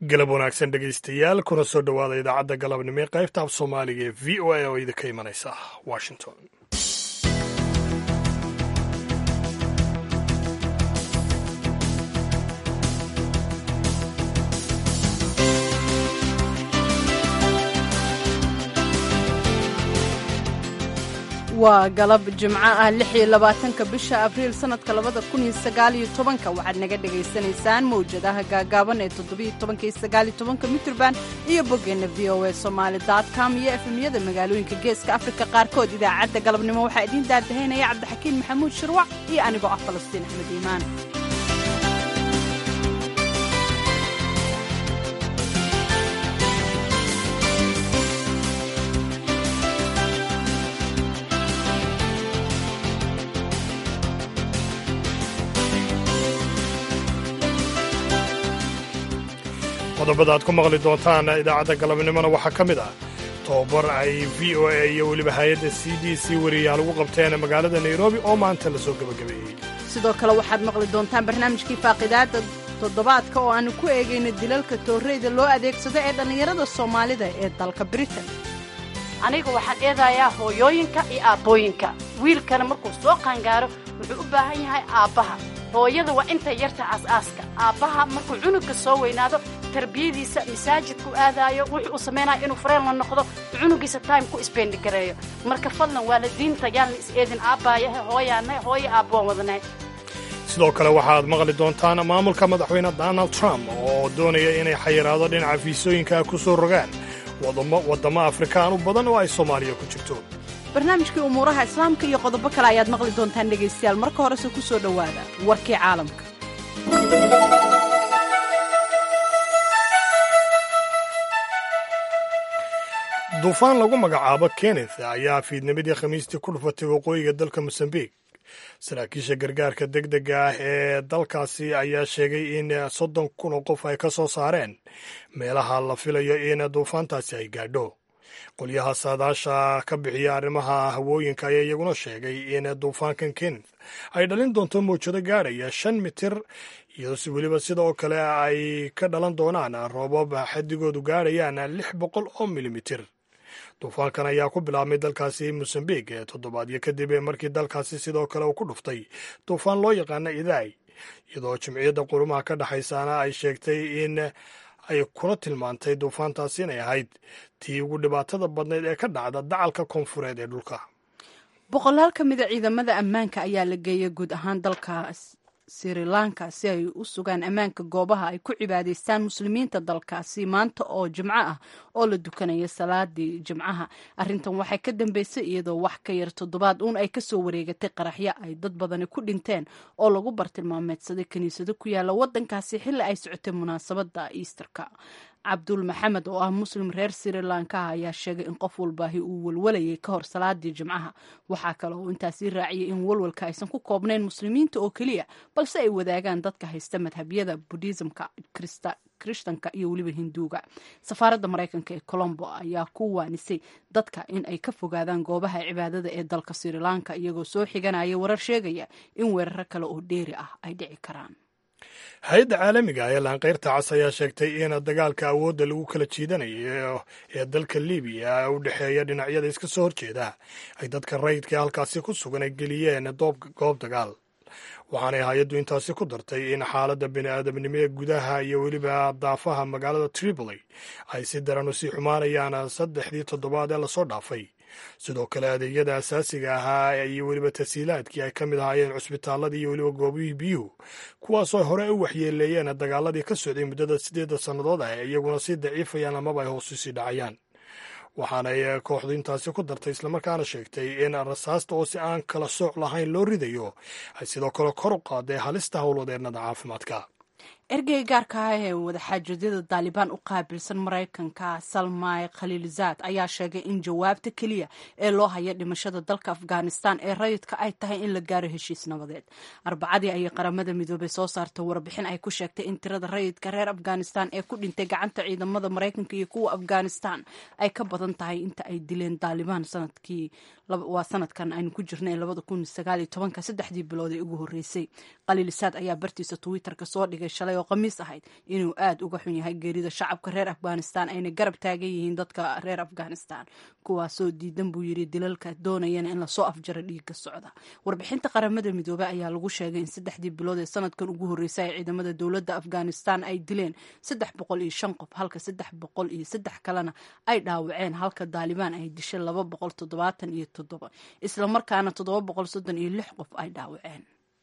galab wanaagsan dhegaystayaal kuna soo dhowaada idaacadda galabnimo ee qaybta af soomaaliga ee v o a oo idinka imanaysa washington waa galab jimco ah lix iyo labaatanka bisha abriil sannadka labada kun iyo sagaaliyo tobanka waxaad naga dhagaysanaysaan mawjadaha gaagaaban ee toddobiyo tobanka iyo sagaaliyo tobanka mitrban iyo boggeenna v o a somaali dot com iyo efemyada magaalooyinka geeska afrika qaarkood idaacadda galabnimo waxaa idiin daadahaynaya cabdixakiin maxamuud shirwac iyo anigoo ah falastiin axmed iimaan qodobada aad ku maqli doontaan idaacadda galabnimona waxaa ka mid ah tobabar ay v o a iyo weliba hay-adda c d c wariyaal ugu qabteen magaalada nairobi oo maanta la soo gebagabeeyey sidoo kale waxaad maqli doontaan barnaamijkii faaqidaadda toddobaadka oo aanu ku eegayna dilalka toorreyda loo adeegsado ee dhallinyarada soomaalida ee dalka britain aniga waxaan eedayaa hooyooyinka iyo aabbooyinka wiilkana markuu soo qaangaaro wuxuu u baahan yahay aabbaha hooyada waa intay yarta aas-aaska aabbaha markuu cunugka soo weynaado tarbiyadiisa masaajidku aadaayo wuxuu u samaynaya inuu fareen la noqdo cunugiisa time ku isbeendigareeyo marka fadlan waalidiinta yaan la is eedin aabbaayahe hooyaanahay hooyo aabboon wadanahay sidoo kale waxaad maqli doontaan maamulka madaxweyne donald trump oo doonaya inay xayiraado dhinaca fiisooyinka ku soo rogaan waddamo afrikaan u badan oo ay soomaaliya ku jirto barnaamijkii umuuraha islaamka iyo qodobo kale ayaad maqli doontaan dhegaystayaal marka horese ku soo dhowaada warkii caalamka duufaan lagu magacaabo kenneth ayaa fiidnimadii khamiistii ku dhufatay waqooyiga dalka mosambiq saraakiisha gargaarka deg dega ah ee dalkaasi ayaa sheegay in soddon kun oo qof ay ka soo saareen meelaha la filayo in duufaantaasi ay gaadho qolyaha saadaasha ka bixiya arrimaha hawooyinka ayaa iyaguna sheegay in duufaankan kenneth ay dhalin doonto mawjado gaadhaya shan mitir iyo weliba sidoo kale ay ka dhalan doonaan roobab xadigoodu gaadhayaan lix boqol oo milimitir duufaankan ayaa ku bilaabmay dalkaasi mosambiq ee toddobaadyo kadib markii dalkaasi sidoo kale uu ku dhuftay duufaan loo yaqaana idaay iyadoo jimciyadda qurumaha ka dhexaysaana ay sheegtay in ay kula tilmaantay duufaantaasi inay ahayd tii ugu dhibaatada badnayd ee ka dhacda dacalka koonfureed ee dhulka boqolaal ka mida ciidamada ammaanka ayaa la geeyay guud ahaan dalka sri lanka si ay u sugaan ammaanka goobaha ay ku cibaadaystaan muslimiinta dalkaasi maanta oo jimco ah oo la dukanaya salaadii jimcaha arrintan waxay ka dambeysay iyadoo wax ka yar toddobaad uun ay kasoo wareegatay qaraxyo ay dad badani ku dhinteen oo lagu bartilmaameedsaday kiniisado ku yaala wadankaasi xilli ay socotay munaasabada easterka cabdul maxamed oo ah muslim reer sri lanka ayaa sheegay in qof walbaahi uu walwalayay ka hor salaadii jimcaha waxaa kale oo intaasii raaciyay in walwalka aysan ku koobnayn muslimiinta oo keliya balse ay wadaagaan dadka haysta madhabyada budhisamka krishtanka iyo weliba hinduuga safaaradda maraykanka ee colombo ayaa ku waanisay dadka in ay ka fogaadaan goobaha cibaadada ee dalka sri lanka iyagoo soo xiganaya warar sheegaya in weeraro kale oo dheeri ah ay dhici karaan hay-adda caalamiga ee laanqeyrta cas ayaa sheegtay in dagaalka awoodda lagu kala jiidanayo ee dalka libiya u dhexeeya dhinacyada iska soo horjeeda ay dadka rayidka halkaasi ku sugan ay geliyeen goob dagaal waxaanay hay-addu intaasi ku dartay in xaaladda bini-aadamnimo ee gudaha iyo weliba daafaha magaalada tripoli ay si daran u sii xumaanayaan saddexdii toddobaad ee lasoo dhaafay sidoo kale adeegyada asaasiga ahaa iyo weliba tasiilaadkii ay ka mid ahaayeen cusbitaaladii iyo weliba goobihii biyuhu kuwaasoo hore u waxyeeleeyeen dagaaladii ka socday muddada siddeedda sannadood ah ee iyaguna sii daciifayaan amaba ay hoos usii dhacayaan waxaanay kooxdu intaasi ku dartay islamarkaana sheegtay in rasaasta oo si aan kala sooc lahayn loo ridayo ay sidoo kale kor u qaaday halista howlwadeennada caafimaadka ergey gaarka ah ee wadaxaajadyada daalibaan u qaabilsan maraykanka salmay khaliilzaad ayaa sheegay in jawaabta keliya ee loo haya dhimashada dalka afghanistan ee rayidka ay tahay in la gaaro heshiis nabadeed arbacadii ayay qaramada midoobay soo saartay warbixin ay ku sheegtay in tirada rayidka reer afghanistan ee ku dhintay gacanta ciidamada maraykanka iyo kuwa afghanistan ay ka badan tahay inta ay dileen daalibaan sanadkii waa sanadkan aynu ku jirnay labada kun sagaal iyo tobanka saddexdii bilood ee ugu horreysay khaliilzaad ayaa bartiisa twitterka soo dhigay shalay oo khamiis ahayd inuu aad uga xun yahay geerida shacabka reer afghanistan ayna garab taagan yihiin dadka reer afghanistan kuwaasoo diidan buu yiri dilalka doonayana in lasoo afjaro dhiigga socda warbixinta qaramada midoobey ayaa lagu sheegay in saddexdii bilood ee sanadkan ugu horreysay ay ciidamada dowladda afghanistan ay dileen saddex boqol iyo shan qof halka saddex boqol iyo saddex kalena ay dhaawaceen halka daalibaan ay dishay laba boqol toddobaatan iyo toddoba islamarkaana toddoba boqol soddon iyo lix qof ay dhaawaceen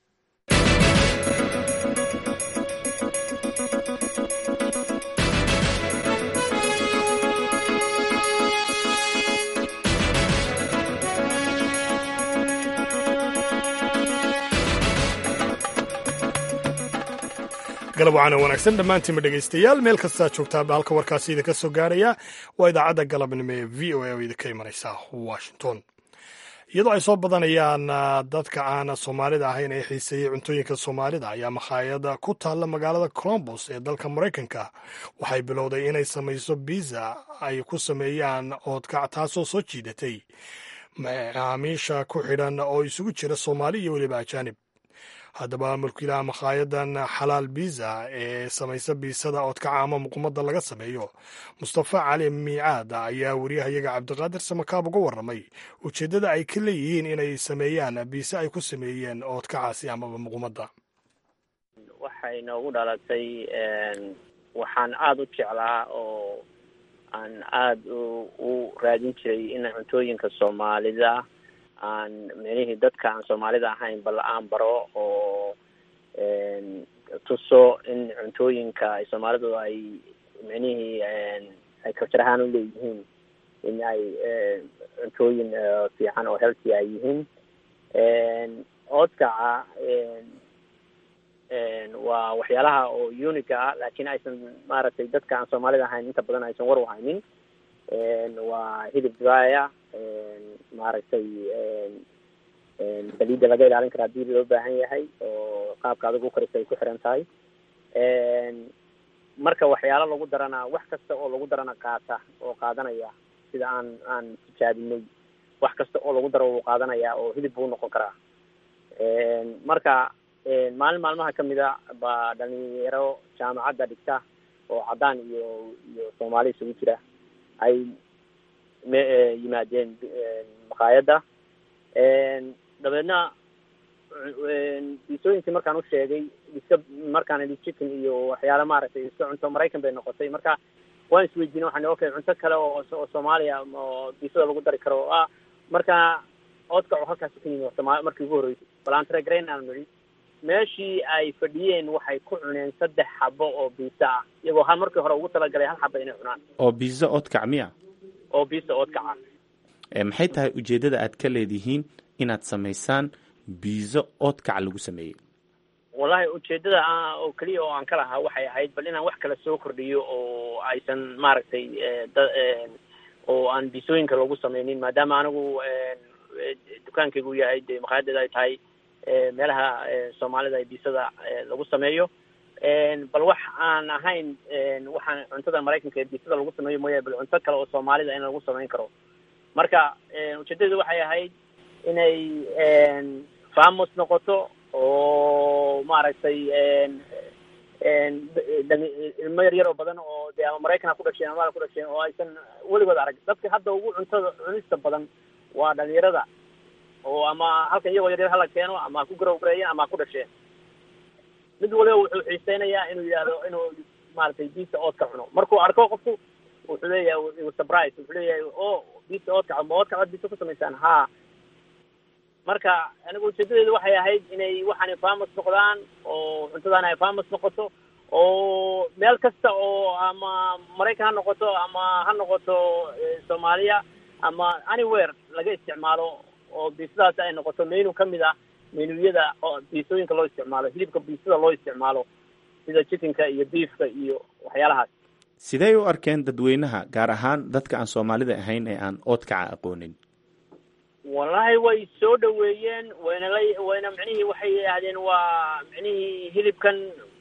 galab wacaana wanaagsan dhammaantiinba dhegaystayaal meel kastaa joogtaaba halka warkaasi idinka soo gaaraya waa idaacadda galabnimo ee v o a oo idinka imanaysa washington iyadoo ay soo badanayaan dadka aan soomaalida ahayn ee xiiseeyey cuntooyinka soomaalida ayaa makhaayada ku taalla magaalada colombos ee dalka maraykanka waxay bilowday inay samayso biza ay ku sameeyaan oodkac taasoo soo jiidatay macaamiisha ku xidhan oo isugu jira soomaali iyo weliba ajaanib haddaba mulkiilaha makhaayadan xalaal biza ee samaysa biisada oodkaca ama muqumada laga sameeyo mustafa cali miicaad ayaa wariyahayaga cabdiqaadir samakaab uga warramay ujeeddada ay ka leeyihiin inay sameeyaan biise ay ku sameeyeen oodkacaasi amaba muqumada waxay noogu dhalatay waxaan aada u jeclaa oo aan aada u raadin jiray in cuntooyinka soomaalida aan micnihii dadka aan soomaalida ahayn bal aan baro oo tuso in cuntooyinka ay soomaalidu ay micnihii ay kabjar ahaan u leeyihiin in ay cuntooyin fiican oo healthy ay yihiin oodkaca waa waxyaalaha oo uniga ah laakiin aysan maaragtay dadka aan soomaalida ahayn inta badan aysan war u haynin waa hilib dibaya maaragtay saliidda laga ilaalin kara hadii loo baahan yahay oo qaabka adag u karisa ay ku xiran tahay marka waxyaalo lagu darana wax kasta oo lagu darana qaata oo qaadanaya sida aan aan tijaabinay wax kasta oo lagu daro wuu qaadanaya oo hilib buu noqon karaa marka maalin maalmaha kamid a baa dhalinyaro jaamacadda dhigta oo caddaan iyo iyo soomaali isugu jira ay m yimaadeen maqaayadda dabeedna biisooyinkii markaan u sheegay iska markaan idhi chicken iyo waxyaala maaragtay iska cunto maraykan bay noqotay marka waan isweydiinay waxaan okay cunto kale oo oo soomaaliya oo biisada lagu dari karo ah marka oodkacu halkaasi ka yimi sooma markii ugu horreysay balantragrain aan nidhi meeshii ay fadhiyeen waxay ku cuneen saddex xabo oo biisa ah iyagoo hal markii hore ugu talagalay hal xaba inay cunaan oo biisa oodkac miya oo biisa oodkaca maxay tahay ujeeddada aad ka leedihiin inaad samaysaan biizo oodkac lagu sameeyey wallahi ujeeddada oo keliya oo aan ka lahaa waxay ahayd bal inaan wax kale soo kordhiyo oo aysan maaragtay da oo aan biisooyinka loogu sameynin maadaama anigu dukaankaygu yahay dee maqaayadeeda ay tahay meelaha soomaalida ee biisada lagu sameeyo bal wax aan ahayn waxaan cuntada maraykanka ee biisada lagu sameeyo mooyaane bal cunto kale oo soomaalida in lagu samayn karo marka ujeedadeedu waxay ahayd inay famos noqoto oo maaragtay ilmo yar yar oo badan oo dee ama maraykan ku dhasheen ama ku dhasheen oo aysan weligood arag dadka hadda ugu cuntada cunista badan waa dhalinyarada oo ama halkan iyagoo yaryar hala keeno ama ha ku garowgareeyeen ama ha ku dhasheen mid waliba wuxuu xiiseynayaa inuu yidhahdo inuu maaragtay biisa oodka cuno markuu arko qofku wuxuu leeyahay surprise wuxuu leeyahay o biisa oodkaca ma oodkacaad biisa ku samaysaan ha marka anigu ujeedadeedu waxay ahayd inay waxaanay famus noqdaan oo cuntadaan ay famus noqoto oo meel kasta oo ama maraykan ha noqoto ama ha noqoto soomaaliya ama anywhere laga isticmaalo oo biisadaasi ay noqoto menu kamid ah menuyada oo biisooyinka loo isticmaalo hilibka biisada loo isticmaalo sida chickenka iyo beefka iyo waxyaalahaas sidey u arkeen dadweynaha gaar ahaan dadka aan soomaalida ahayn ee aan oodkaca aqoonin wallahi way soo dhaweeyeen wayna la wayna micnihii waxay yidhaahdeen waa micnihii hilibkan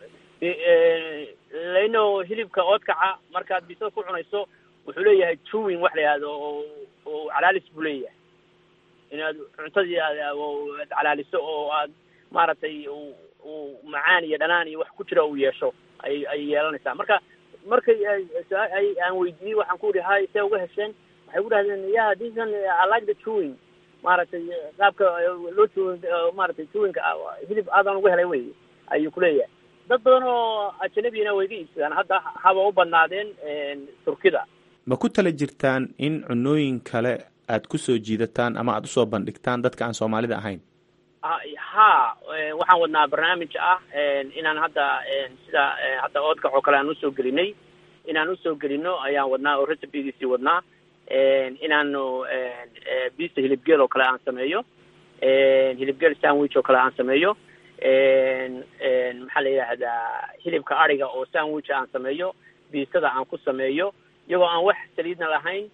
laino hilibka oodkaca markaad biisada ku cunayso wuxuu leeyahay tuwing wax la yihahdo oo oo calaalis buu leeyahay inaad cuntadii aad calaaliso oo aad maaragtay uu macaan iyo dhanaan iyo wax ku jira uu yeesho ay ay yeelanaysaa marka markay ay aan weydiiyey waxaan ku ihi hay see uga hesheen waxay ku dhahdeen ya thisan i like the chewing maaragtay qaabka loo chewing maaragtay chewingka hilib aadaan uga helay wey ayuu kuleeyahay dad badan oo ajnabiyana way ga iibsadaan hadda haba u badnaadeen turkida ma ku tala jirtaan in cunooyin kale aad ku soo jiidataan ama aad usoo bandhigtaan dadka aan soomaalida ahayn ha waxaan wadnaa barnaamij ah inaan hadda sida hadda oodkac oo kale aan usoo gelinay inaan usoo gelino ayaan wadnaa oo recipegiisii wadnaa inaanu bisa hilibgeel oo kale aan sameeyo hilibgeel sandwich oo kale aan sameeyo maxaa la yidhaahdaa hilibka ariga oo sandwich aan sameeyo biisada aan ku sameeyo iyagoo aan wax saliidna lahayn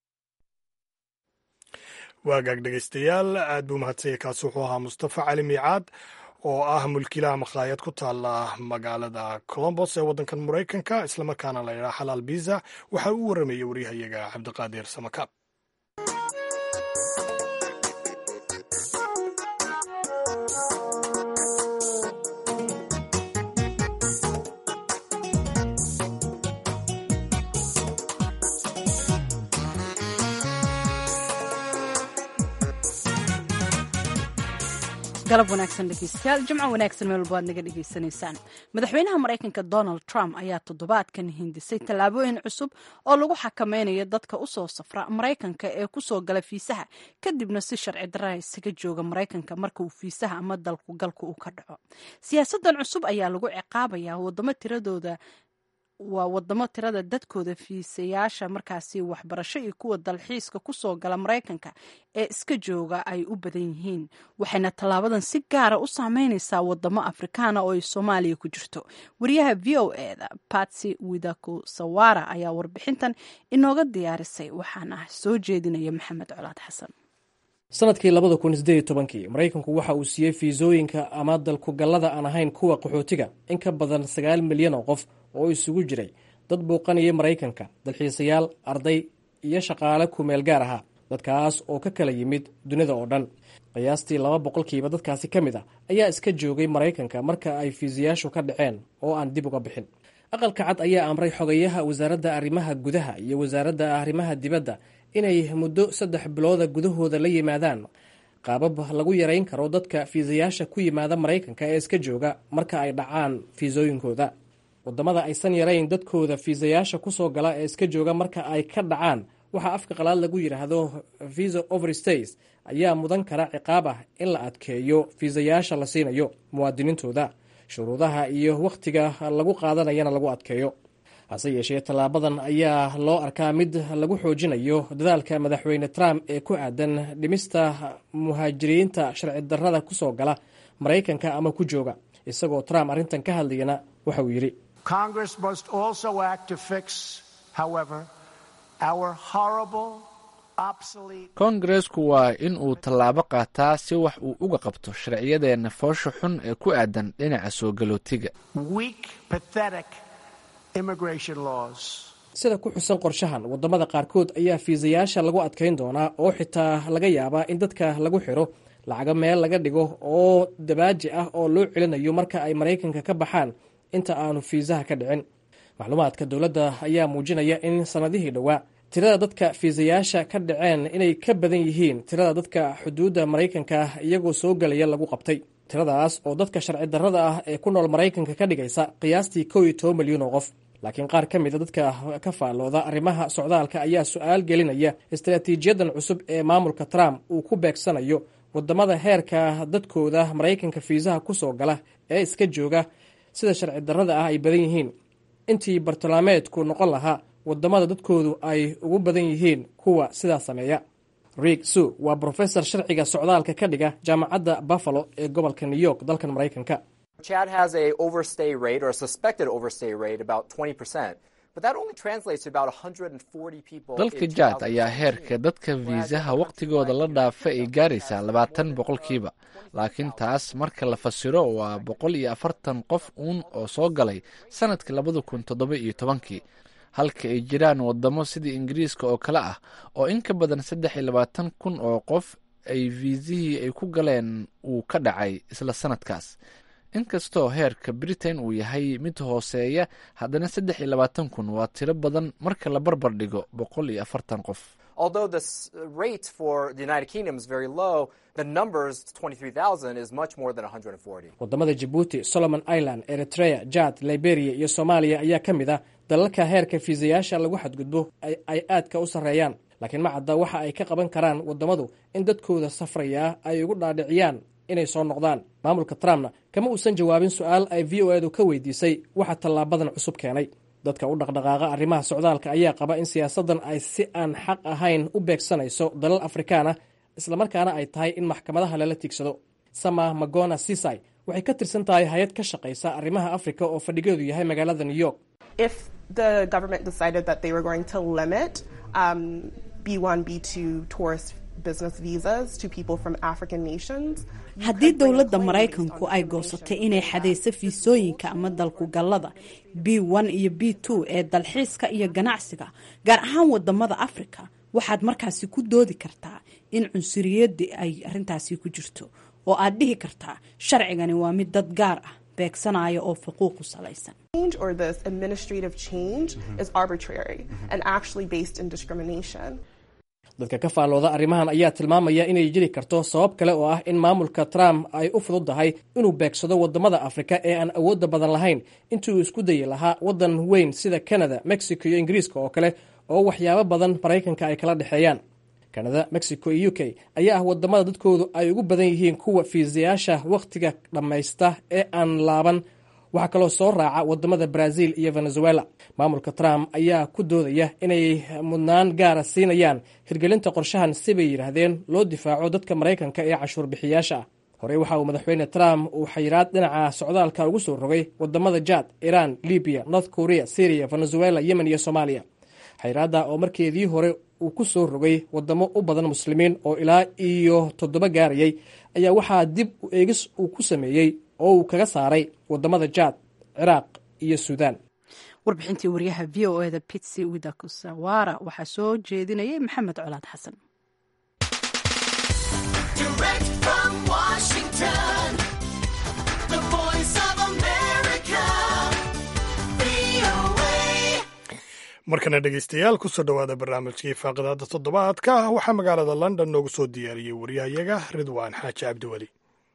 waagaag dhegaystayaal aad buu mahadsanya kaasi wuxuu ahaa mustafa cali miicaad oo ah mulkiilaha makhaayad ku taala magaalada colombos ee waddankan maraykanka islamarkaana la yidhaha xalaal biza waxaa uu warramayey waryahayaga cabdiqaadir samakaab galab wanaagsan dhegeystayaal jimco wanaagsan meel walba aad naga dhegeysanaysaan madaxweynaha maraykanka donald trump ayaa toddobaadkan hindisay tallaabooyin cusub oo lagu xakameynayo dadka usoo safra maraykanka ee kusoo gala fiisaha kadibna si sharci darraa isaga jooga maraykanka marka uu fiisaha ama dalku galka uu ka dhaco siyaasadan cusub ayaa lagu ciqaabayaa wadamo tiradooda waa wadamo tirada dadkooda fiisayaasha markaasi waxbarasho iyo kuwa dalxiiska kusoo gala maraykanka ee iska jooga ay u badan yihiin waxayna tallaabadan si gaara u saameyneysaa wadamo afrikaana oo ay soomaaliya ku jirto wariyaha v o eda batsy widaku sawara ayaa warbixintan inooga diyaarisay waxaana soo jeedinaya maxamed colaad xasan sanadkii labada kun sideed iyo tobankii maraykanku waxa uu siiyey fiisooyinka ama dalkugallada aan ahayn kuwa qaxootiga in ka badan sagaal milyan oo qof oo isugu jiray dad bouqanaya maraykanka dalxiisayaal arday iyo shaqaale kumeel gaar ahaa dadkaas oo ka kala yimid dunida oo dhan qiyaastii laba boqolkiiba dadkaasi ka mid ah ayaa iska joogay maraykanka marka ay fiisayaashu ka dhaceen oo aan dib uga bixin aqalka cad ayaa amray xogayaha wasaaradda arrimaha gudaha iyo wasaaradda arrimaha dibadda inay muddo saddex bilooda gudahooda la yimaadaan qaabab lagu yarayn karo dadka fiisayaasha ku yimaada maraykanka ee iska jooga marka ay dhacaan fiisooyinkooda wadamada aysan yarayn dadkooda fiisayaasha kusoo gala ee iska jooga marka ay ka dhacaan waxaa afka qalaad lagu yidhaahdo visa overstays ayaa mudan kara ciqaab ah in la adkeeyo fiisayaasha la siinayo muwaadiniintooda shuruudaha iyo wakhtiga lagu qaadanayana lagu adkeeyo hase yeeshee tallaabadan ayaa loo arkaa mid lagu xoojinayo dadaalka madaxweyne trump ee ku aadan dhimista muhaajiriinta sharci darrada kusoo gala maraykanka ama ku jooga isagoo trump arrintan ka hadlayana waxa uu yidhi koongareesku waa in uu tallaabo qaataa si wax uu uga qabto sharciyadeenna foosha xun ee ku aadan dhinaca soo galootiga sida ku xusan qorshahan wadamada qaarkood ayaa fiisayaasha lagu adkayn doonaa oo xitaa laga yaabaa in dadka lagu xiro lacago meel laga dhigo oo dabaaji ah oo loo celinayo marka ay maraykanka ka baxaan inta aanu fiisaha ka dhicin macluumaadka dowladda ayaa muujinaya in sanadihii dhowaa tirada dadka fiisayaasha ka dhaceen inay ka badan yihiin tirada dadka xuduudda maraykanka iyagoo soo gelaya lagu qabtay tiradaas oo dadka sharci darrada ah ee ku nool maraykanka ka dhigaysa qiyaastii kow iyo toban milyan oo qof laakiin qaar ka mida dadka ka faallooda arrimaha socdaalka ayaa su-aal gelinaya istaraatiijiyadan cusub ee maamulka trump uu ku beegsanayo wadamada heerka dadkooda maraykanka fiisaha kusoo gala ee iska jooga sida sharci darrada ah ay badan yihiin intii bartilmaameedku noqon lahaa wadamada dadkoodu ay ugu badan yihiin kuwa sidaa sameeya riig su waa brofesor sharciga socdaalka ka dhiga jaamacadda buffalo ee gobolka new york dalkan maraykanka Chad has a overstay rate or a suspected overstay rate about 20%, but that only translates to about 140 people. dalka jaad ayaa heerka dadka fiisaha wakhtigooda la dhaafa ay gaaraysaa labaatan boqolkiiba laakiin taas marka la fasiro waa boqol iyo afartan qof uun oo soo galay sanadkii labada kun toddoba iyo tobankii halka ay jiraan wadamo sidii ingiriiska oo kale ah oo in ka badan saddex iyo labaatan kun oo qof ay fiisihii ay ku galeen uu ka dhacay isla sanadkaas inkastoo heerka britain uu yahay mid hooseeya haddana saddex iyo labaatan kun waa tiro badan marka la barbar dhigo boqol iyo afartan qof Although the s- rate for the United Kingdom is very low, the numbers, 23,000, is much more than 140. wadamada jabuuti solomon island eritrea jad liberia iyo soomaaliya ayaa ka mid ah dalalka heerka fiisayaasha lagu xadgudbo ay- ay aadka u sarreeyaan laakiin ma cadda waxa ay ka qaban karaan wadamadu in dadkooda safraya ay ugu dhaadhiciyaan inay soo noqdaan maamulka trumpna kama uusan jawaabin su-aal ay v o edu ka weydiisay waxa tallaabadan cusub keenay dadka u dhaqdhaqaaqa arrimaha socdaalka ayaa qaba in siyaasaddan ay si aan xaq ahayn u beegsanayso dalal afrikaan ah islamarkaana ay tahay in maxkamadaha lala tiigsado sama magona sisai waxay ka tirsan tahay hay-ad ka shaqaysa arrimaha afrika oo fadhigeedu yahay magaalada new york if the government decided that they were going to limit um, B1, B2 tourist business visas to people from African nations. you haddii could bring a dowladda claim based maraykanku on ay information goosatay inay xadayso fiisooyinka ama dalku gallada b one iyo b two ee dalxiiska iyo ganacsiga gaar ahaan wadamada afrika waxaad markaasi ku doodi kartaa in cunsuriyadii ay arrintaasi ku jirto oo aad dhihi kartaa sharcigani waa mid dad gaar ah beegsanaya oo xuquuq ku salaysan change or this administrative change is arbitrary and actually based in discrimination. dadka ka faallooda arrimahan ayaa tilmaamaya inay jiri karto sabab kale oo ah in maamulka trump ay u fududahay inuu beegsado wadamada afrika ee aan awoodda badan lahayn intii uu isku dayi lahaa waddan weyn sida canada mexico iyo ingiriiska oo kale oo waxyaabo badan maraykanka ay kala dhexeeyaan canada mexico iyo u k ayaa ah wadamada dadkoodu ay ugu badan yihiin kuwa fiisayaasha wakhtiga dhammaysta ee aan laaban waxaa kaloo soo raaca wadamada brazil iyo venezuela maamulka trump ayaa ku doodaya inay mudnaan gaara siinayaan hirgelinta qorshahan sibay yidhaahdeen loo difaaco dadka maraykanka ee cashuur bixiyaasha ah horey waxa uu madaxweyne trump uu xayiraad dhinaca socdaalka ugu soo rogay wadamada jad iran libiya north korea syria venezuela yemen iyo soomaaliya xayiraadda oo markeedii hore uu ku soo rogay wadamo u badan muslimiin oo ilaa iyo toddoba gaarayay ayaa waxaa dib u eegis uu ku sameeyey oo uu kaga saaray wadamada jad ciraaq iyo suudaan warbixintii wariyaha v o eda pitsi widakusawara waxaa soo jeedinayay maxamed colaad xasan Direct from Washington, the voice of America, VOA. markana dhegeystayaal kusoo dhowaada barnaamijkii faaqidaada toddobaadka waxaa magaalada london noogu soo diyaariyey waryahayaga ridwaan xaaji cabdiweli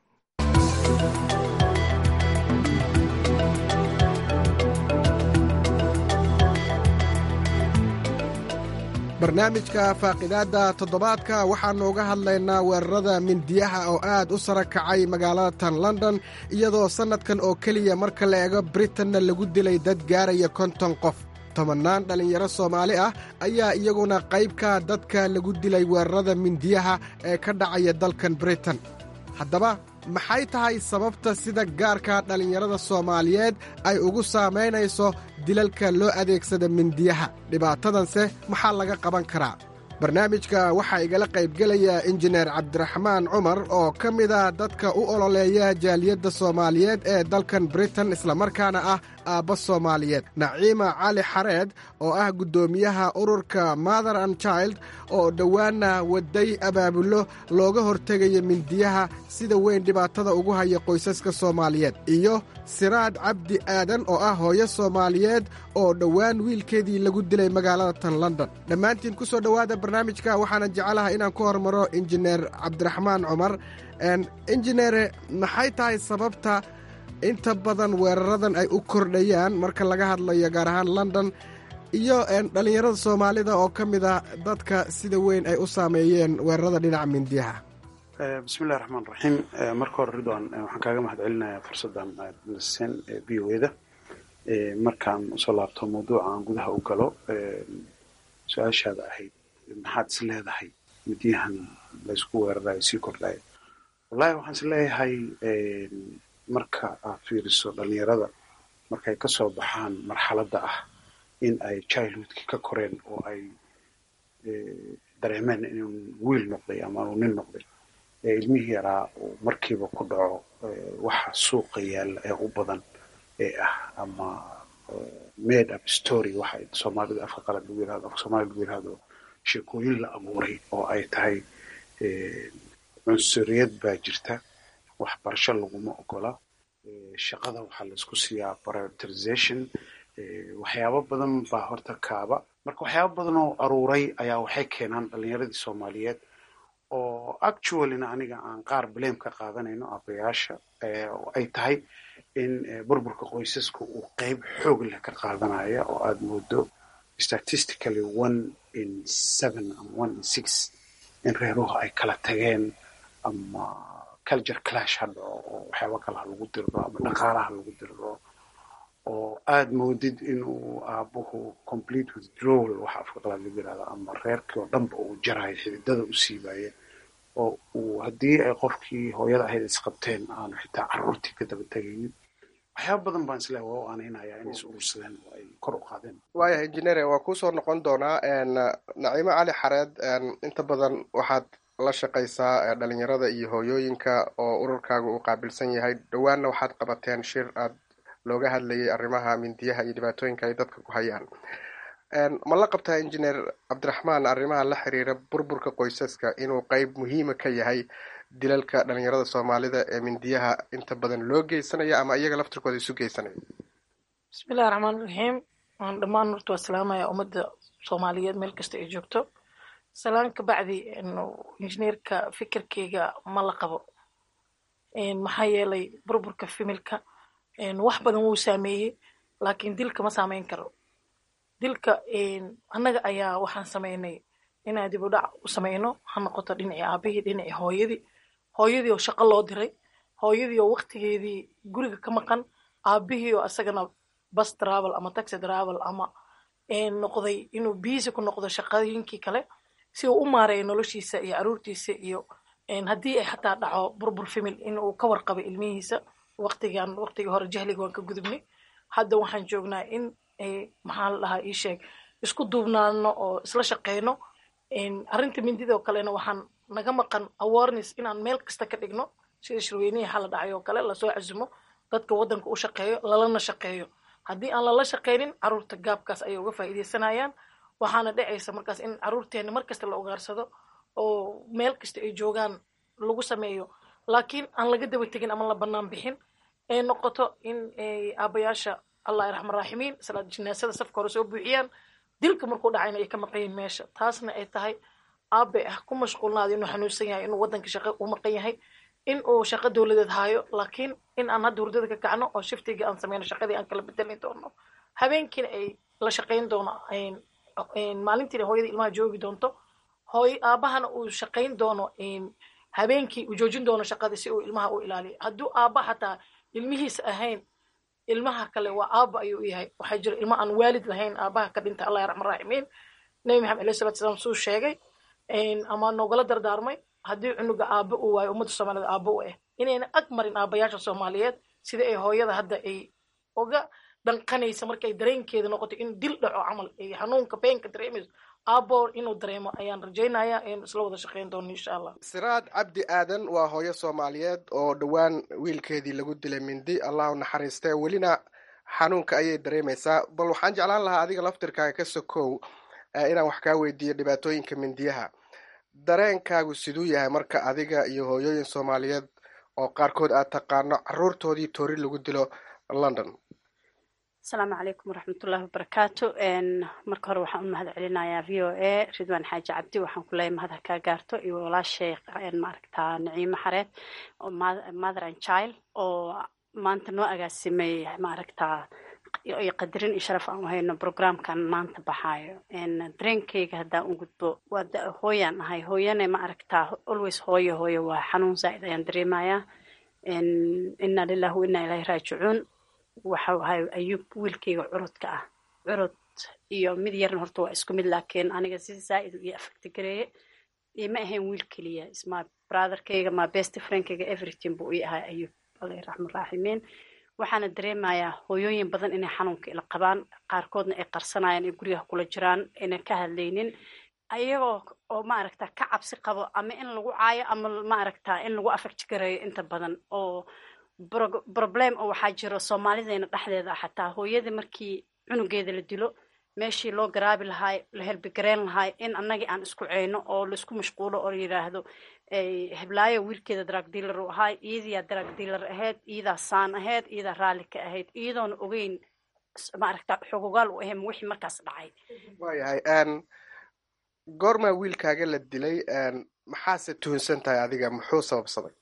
barnaamijka faaqidaadda toddobaadka waxaannu uga hadlaynaa weerarada mindiyaha oo aad u sara kacay magaalada tan london iyadoo sannadkan oo keliya marka la eego britanna lagu dilay dad gaaraya konton qof tobannaan dhallinyaro soomaali ah ayaa iyaguna qaybka dadka lagu dilay weerarada mindiyaha ee ka dhacaya dalkan britain haddaba maxay tahay sababta sida gaarka dhallinyarada soomaaliyeed ay ugu saamaynayso dilalka loo adeegsada mindiyaha dhibaatadanse maxaa laga qaban karaa barnaamijka waxaa igala qaybgelaya injineer cabdiraxmaan cumar oo ka mid ah dadka u ololeeya jaaliyadda soomaaliyeed ee dalkan britain islamarkaana ah aabba soomaaliyeed naciima cali xareed oo ah guddoomiyaha ururka mother and child oo dhowaana waday abaabullo looga hortegaya mindiyaha sida weyn dhibaatada ugu haya qoysaska soomaaliyeed iyo siraad cabdi aadan oo ah hooyo soomaaliyeed oo dhowaan wiilkeedii lagu dilay magaalada tan london dhammaantiin ku soo dhowaada barnaamijka waxaana jecelahay inaan ku hormaro injineer cabdiraxmaan cumar injineere maxay tahay sababta inta badan weeraradan ay u kordhayaan marka laga hadlayo gaar ahaan london iyo dhallinyarada soomaalida oo ka mid ah dadka sida weyn ay u saameeyeen weerarada dhinaca mindiyaha bismillahi raxmaan raxiim marka hore ridwan waxaan kaaga mahad celinayaa fursaddan aad naseen v o eda markaan usoo laabto mawduuca aan gudaha u galo su-aashaada ahayd maxaad is leedahay midyahan laysku weerarayo sii kordhayo wallahi waxaan is leeyahay marka aad fiiriso dhalinyarada markay kasoo baxaan marxaladda ah in ay childhoodki ka koreen oo ay dareemeen inuu wiil noqday ama uu nin noqday ilmihii yaraa uu markiiba ku dhaco waxa suuqa yaalla ee u badan ee ah ama made up story waxa soomaalida afka qalad lagu yirahdo afka soomaalida lagu yirahdo sheekooyin la abuuray oo ay tahay cunsuriyad baa jirta waxbarasho laguma ogola shaqada waxaa la isku siiyaa prioritization waxyaabo badan baa horta kaaba marka waxyaabo badan oo aruuray ayaa waxay keenaan dhalinyaradii soomaaliyeed oo actuallyna aniga aan qaar blame ka qaadanayno abayaasha oo ay tahay in burburka qoysaska uu qeyb xoog leh ka qaadanaya oo aada moodo statistically one in seven ama one in six in reeruhu ay kala tageen ama culture clash ha dhaco oo waxyaaba kale ha lagu diriro ama dhaqaalaha lagu diriro oo aada moodid inuu aabuhu complete withdrawal waxa afka qalaad lagu yirahdo ama reerkii oo dhanba uu jarayo xididada u siibaya oo uu haddii ay qofkii hooyada ahayd isqabteen aanu xitaa carruurtii ka daba tegaynin waxyaaba badan baan isleeya waa u aanaynayaa inay is urursadeen oo ay kor u qaadeen waaya injineere waa kuusoo noqon doonaa naciimo cali xareed inta badan waxaad la shaqaysaa dhalinyarada iyo hooyooyinka oo ururkaaga uu qaabilsan yahay dhowaanna waxaad qabateen shir aad looga hadlayay arrimaha mindiyaha iyo dhibaatooyinka ay dadka ku hayaan ma la qabtaa injineer cabdiraxmaan arrimaha la xiriira burburka qoysaska inuu qeyb muhiima ka yahay dilalka dhalinyarada soomaalida ee mindiyaha inta badan loo geysanayo ama iyaga laftirkooda isu geysanayo bismillahi raxmaan raxiim waan dhammaan horta waa salaamaya ummadda soomaaliyeed meel kasta ay joogto salaan ka bacdi injineerka fikirkeyga ma la qabo maxaa yeelay burburka fimilka wax badan wuu saameeyey laakiin dilka ma saameyn karo dilka annaga ayaa waxaan sameynay inaan dib u dhac u sameyno ha noqoto dhinacii aabihii dhinacii hooyadii hooyadii oo shaqo loo diray hooyadii oo waqtigeedii guriga ka maqan aabihii oo asagana bus travel ama taxi travel ama noqday inuu biisi ku noqdo shaqooyinkii kale si uu u maareeyo noloshiisa iyo caruurtiisa iyo haddii ay xataa dhaco burbur famil in uu ka warqabay ilmihiisa waqtigan waqtigii hore jahliga waan ka gudubnay hadda waxaan joognaa in maxaa la dhahaa ii sheeg isku duubnaano oo isla shaqeyno arrinta mindida oo kalena waxaan naga maqan awareness inaan meel kasta ka dhigno sida shirweynihii xala dhacay oo kale lasoo casumo dadka waddanka u shaqeeyo lalana shaqeeyo haddii aan lala shaqeynin caruurta gaabkaas ayay uga faa'iideysanayaan waxaana dhacaysa markaas in caruurteena mar kasta la ogaarsado oo meel kasta ay joogaan lagu sameeyo laakiin aan laga daba tegin ama la bannaan bixin ay noqoto in aabayaasha allah raxman raaximiin salaad jinaasada safka hore soo buuxiyaan dilka markuu dhacayna ay ka maqan meesha taasna ay tahay aabe ah ku mashquulnaada inuu xanuunsan yahay inuu waddanka shaqo u maqan yahay in uu shaqo dowladeed haayo laakiin in aan hadda hurdada ka kacno oo shiftiga aan sameyno shaqadii aan kala bedelin doono habeenkiina ay la shaqayn doono maalintiina hooyada ilmaha joogi doonto hooy aabahana uu shaqayn doono habeenkii uu joojin doono shaqadii si uu ilmaha u ilaaliyo hadduu aaba xataa ilmihiisa ahayn ilmaha kale waa aaba ayuu yahay waxaa jira ilmo aan waalid lahayn aabaha ka dhinta allah raxman raaximiin nabi maxamed alayhi salatu salaam suu sheegay ama noogala dardaarmay haddii cunuga aaba uu waayo ummadda soomaaliyed aaba u ah inayna ag marin aabayaasha soomaaliyeed sida ay hooyada hadda ay uga dhanqanaysa markay dareenkeeda noqoto in dil dhaco camal ay xanuunka beenka dareemayso aabo inuu dareemo ayaan rajaynayaa in isla wada shaqeyn doono insha allah siraad cabdi aadan waa hooyo soomaaliyeed oo dhowaan wiilkeedii lagu dilay mindi allah u naxariistee welina xanuunka ayay dareemaysaa bal waxaan jeclaan lahaa adiga laftirkaaga ka sokow inaan wax kaa weydiiyo dhibaatooyinka mindiyaha dareenkaagu siduu yahay marka adiga iyo hooyooyin soomaaliyeed oo qaarkood aad taqaano caruurtoodii toori lagu dilo london asalaamu calaykum waraxmatullahi wabarakaatu marka hore waxaan u mahad celinayaa v o a ridwaan xaaji cabdi waxaan ku leeyahay mahad ha kaa gaarto iyo walaashay maaragtaa naciimo xareed oo mother and child oo maanta noo agaasimay maaragtaa iyo qadarin iyo sharaf aan u hayno programkan maanta baxaayo dareenkeyga haddaan u gudbo waa hooyaan ahay hooyane ma aragtaa always hooyo hooyo waa xanuun zaa'id ayaan dareemayaa inna lillahi wa inna ilaahi raajicuun waxa ahay ayuub wiilkeyga curudka ah curud iyo mid yarna horta waa isku mid laakiin aniga si zaa'id iyo affecti gareeye ima ahayn wiil keliya isma brotherkeyga ma best friendkeyga everything buu ii ahay ayuub allahi raxman raaximiin waxaana dareemayaa hooyooyin badan inay xanuunka ila qabaan qaarkoodna ay qarsanayaan ay guryaha kula jiraan aynan ka hadlaynin ayagoo oo maaragta ka cabsi qabo ama in lagu caayo ama maaragta in lagu affect gareeyo inta badan oo problem oo waxaa jiro soomaalideena dhexdeeda xataa hooyada markii cunugeeda la dilo meeshii loo garaabi lahaay la helbigareyn lahaay in annagii aan isku ceyno oo laisku mashquulo oo la yidhaahdo heblaayo wiilkeeda drug dealer u ahaay iyadiyaa drug dealer ahayd iyadaa saan ahayd iyadaa raalli ka ahayd iyadoona ogeyn maaragta xogogaal u ahayn wixii markaas dhacay waayahay goormaa wiilkaaga la dilay maxaase tuhunsan tahay adiga muxuu sababsaday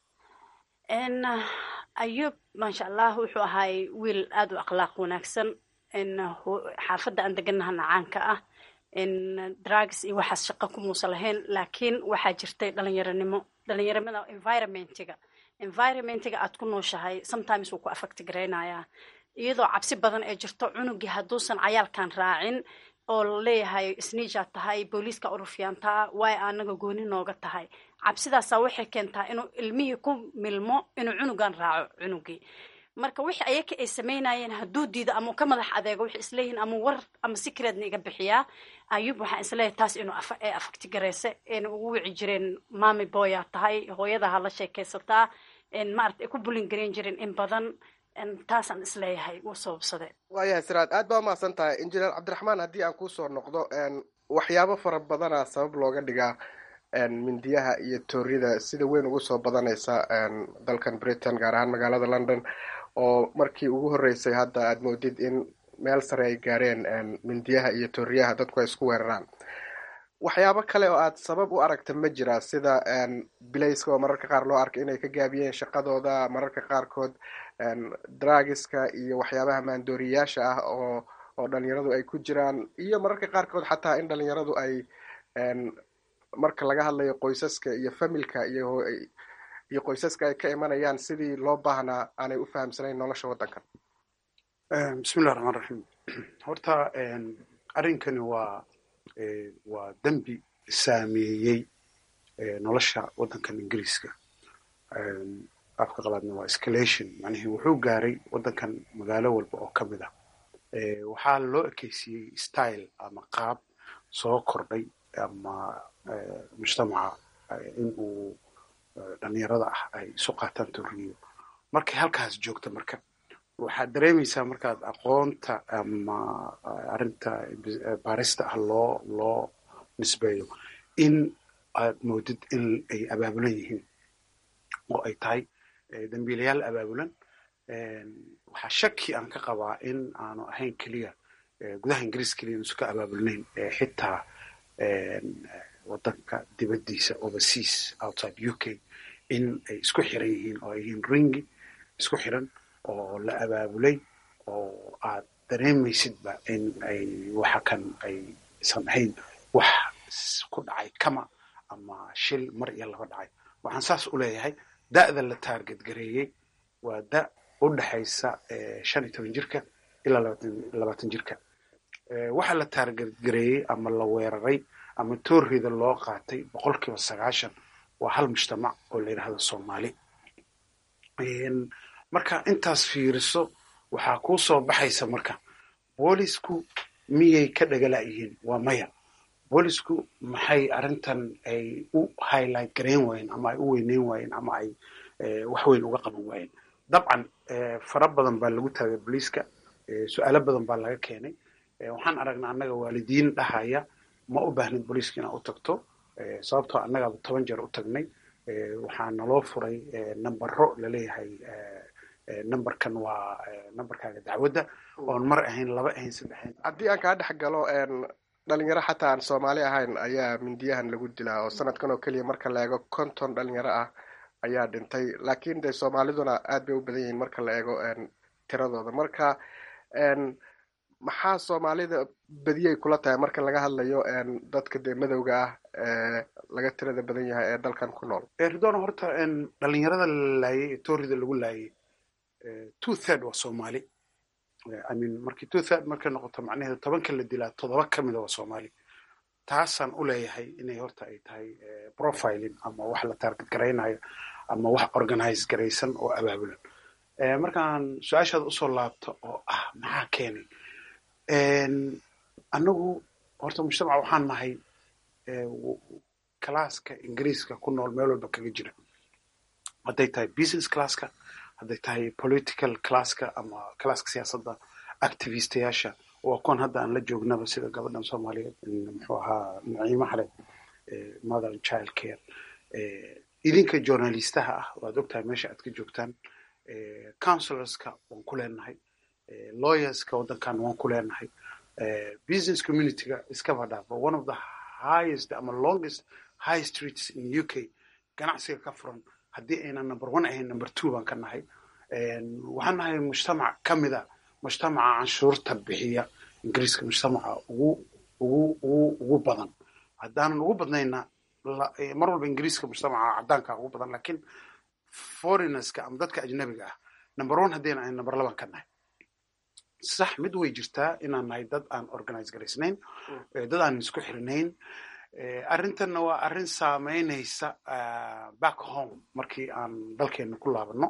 ayub maasha allah wuxuu ahaay wiil aada u akhlaaq wanaagsan xaafadda aan deganahana caanka ah drugs iyo waxaas shaqo ku muusa lahayn laakiin waxaa jirtay dhalinyaronimo dhalinyarimada environmentiga environmentiga aad ku nooshahay sometimes wuu ku affect garaynayaa iyadoo cabsi badan ee jirto cunugii hadduusan cayaalkan raacin oo la leeyahay sniijaad tahay booliiska urufyaantaa waay anaga gooni nooga tahay cabsidaasaa waxay keentaa inuu ilmihii ku milmo inuu cunugan raaco cunugii marka wixii ayaka ay samaynayeen hadduu diido ama ka madax adeego waxay isleeyihiin ama war ama secretna iga bixiyaa ayub waxaan isleeyahay taas inuu ee afaktigareyse ayna ugu wici jireen mami boyaa tahay hooyadaha la sheekaysataa maarata ay ku bulin gareyn jireen in badan taasaan isleeyahay wuu sababsade waayahay siraad aad baa umahadsan tahay injineer cabdiraxmaan haddii aan kusoo noqdo waxyaabo fara badana sabab looga dhigaa mindiyaha iyo toorida sida weyn ugu soo badanaysa dalkan britain gaar ahaan magaalada london oo markii ugu horreysay hadda aad moodid in meel sare ay gaareen mindiyaha iyo tooriyaha dadku ay isku weeraraan waxyaabo kale oo aad sabab u aragta ma jira sida bilayska oo mararka qaar loo arkay inay ka gaabiyeen shaqadooda mararka qaarkood dragiska iyo waxyaabaha maandooriyayaasha ah oo oo dhalinyaradu ay ku jiraan iyo mararka qaarkood xataa in dhalinyaradu ay marka laga hadlayo qoysaska iyo familka iyo iyo qoysaska ay ka imanayaan sidii loo baahnaa aanay u fahamsanayn nolosha waddankan bismillahi raxmaan raxiim horta arrinkani waa waa dembi saameeyey nolosha waddankan ingiriiska afka qabaadna waa escalation macnihii wuxuu gaaray waddankan magaalo walba oo ka mid ah waxaa loo ekeysiiyey style ama qaab soo kordhay ama mujtamaca in uu dhalinyarada ah ay isu qaataan toriyo markay halkaas joogta marka waxaad dareemaysaa markaad aqoonta ama arrinta baarista ah loo loo nisbeeyo in aad moodid in ay abaabulan yihiin oo ay tahay dambiilayaal abaabulan waxaa shaki aan ka qabaa in aanu ahayn keliya gudaha ingiriis keliya inuusan ka abaabulnayn xitaa wadanka dibaddiisa overseas outside u k in ay isku xiran yihiin oo ay yihiin ringi isku xiran oo la abaabulay oo aad dareemaysidba in ay waxa kan aysan ahayn wax ku dhacay kama ama shil mar iyo laba dhacay waxaan saas u leeyahay da'da la taarget gareeyey waa da u dhexaysa shan iyo toban jirka ilaa labaatan jirka waxa la taarget gareeyey ama la weeraray ama toorrida loo qaatay boqolkiiba sagaashan waa hal mujtamac oo la yidhahdo soomaali marka intaas fiiriso waxaa kuu soo baxaysa marka boolisku miyay ka dhagala'yihiin waa maya boolisku maxay arrintan ay u highlight gareyn waayeen ama ay u weyneyn waayeen ama ay wax weyn uga qaban waayeen dabcan fara badan baa lagu taagay booliiska su-aalo badan baa laga keenay waxaan aragnaa annaga waalidiin dhahaya ma u baahnid booliiska inaad u tagto sababtoo annagaaba toban jeer u tagnay waxaa naloo furay nambaro laleeyahay numberkan waa numberkaaga dacwadda oon mar ahayn laba ahayn saddex ahayn haddii aan kaa dhex galo dhalinyaro xataa aan soomaali ahayn ayaa mindiyahan lagu dilaa oo sanadkan oo keliya marka la eego konton dhalinyaro ah ayaa dhintay laakiin dee soomaaliduna aad bay u badan yihiin marka la eego tiradooda marka maxaa soomaalida badiyay kula tahay marka laga hadlayo dadka dee madowga ah ee laga tirada badan yahay ee dalkan ku nool ridona horta dhalinyarada la laayay ee toorida lagu laayay two third waa soomaali i mean markii two third markay noqoto macnaheedu tobanka la dilaa toddoba ka mida waa soomaali taasaan u leeyahay inay horta ay tahay profiling ama wax la target garaynayo ama wax organize garaysan oo abaabulan markaan su-aashaada usoo laabto oo ah maxaa keenay annagu horta mujtamac waxaan nahay classka ingiriiska ku nool meel walba kaga jira hadday tahay business classka hadday tahay political classka ama classka siyaasadda activistayaasha waa kuwan hadda aan la joognaba sida gabadhan soomaaliyeed muxuu ahaa naciimo xale mother and child care idinka journalistaha ah waad ogtahay meesha aad ka joogtaan counselorska waan ku leenahay lawyerska waddankan waan ku leenahay business communityga iskaba dhaafa one of the highest ama longest high streets in u k ganacsiga ka furan haddii aynan number one ahayn number two baan ka nahay waxaan nahay mujtamac ka mid a mujtamaca canshuurta bixiya ingiriiska mujtamaca ugu ugu ugu ugu badan haddaanan ugu badnayna mar walba ingiriiska mujtamaca caddaanka ugu badan lakiin foreigners-ka ama dadka ajnabiga ah number one haddayna ahayn number laban ka nahay sax mid way jirtaa inaan nahay dad aan organize garaysnayn dad aan isku xirinayn arrintanna waa arrin saameynaysa back home markii aan dalkeena ku laabano